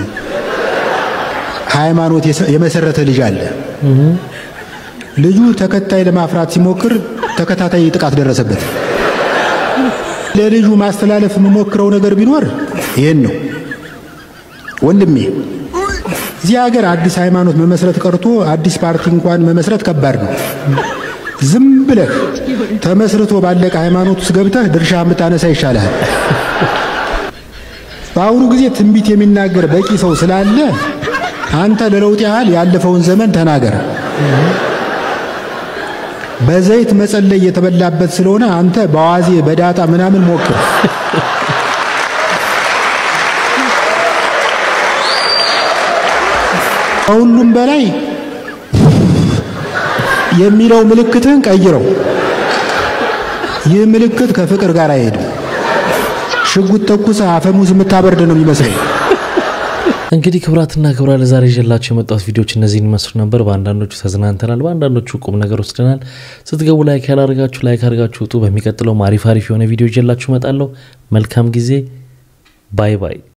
ሃይማኖት የሰ- የመሰረተ ልጅ አለ። ልጁ ተከታይ ለማፍራት ሲሞክር ተከታታይ ጥቃት ደረሰበት። ለልጁ ማስተላለፍ የምሞክረው ነገር ቢኖር ይሄን ነው። ወንድሜ እዚህ ሀገር አዲስ ሃይማኖት መመስረት ቀርቶ አዲስ ፓርቲ እንኳን መመስረት ከባድ ነው። ዝም ብለህ ተመስርቶ ባለቀ ሃይማኖት ውስጥ ገብተህ ድርሻ የምታነሳ ይሻልሃል። በአሁኑ ጊዜ ትንቢት የሚናገር በቂ ሰው ስላለ አንተ ለለውጥ ያህል ያለፈውን ዘመን ተናገር። በዘይት መጸለይ የተበላበት ስለሆነ አንተ በዋዜ በዳጣ ምናምን ሞክር። ከሁሉም በላይ የሚለው ምልክትህን ቀይረው። ይህ ምልክት ከፍቅር ጋር አይሄድም። ሽጉጥ ተኩሰህ አፈሙዝ የምታበርድ ነው የሚመስለኝ። እንግዲህ ክብራትና ክብራ ለዛሬ ይዤላችሁ የመጣሁት ቪዲዮዎች እነዚህን ይመስሉ ነበር። በአንዳንዶቹ ተዝናንተናል፣ በአንዳንዶቹ ቁም ነገር ወስደናል። ስትገቡ ላይክ ያላደርጋችሁ ላይክ አድርጋችሁ ውጡ። በሚቀጥለው አሪፍ አሪፍ የሆነ ቪዲዮ ይዤላችሁ እመጣለሁ። መልካም ጊዜ። ባይ ባይ።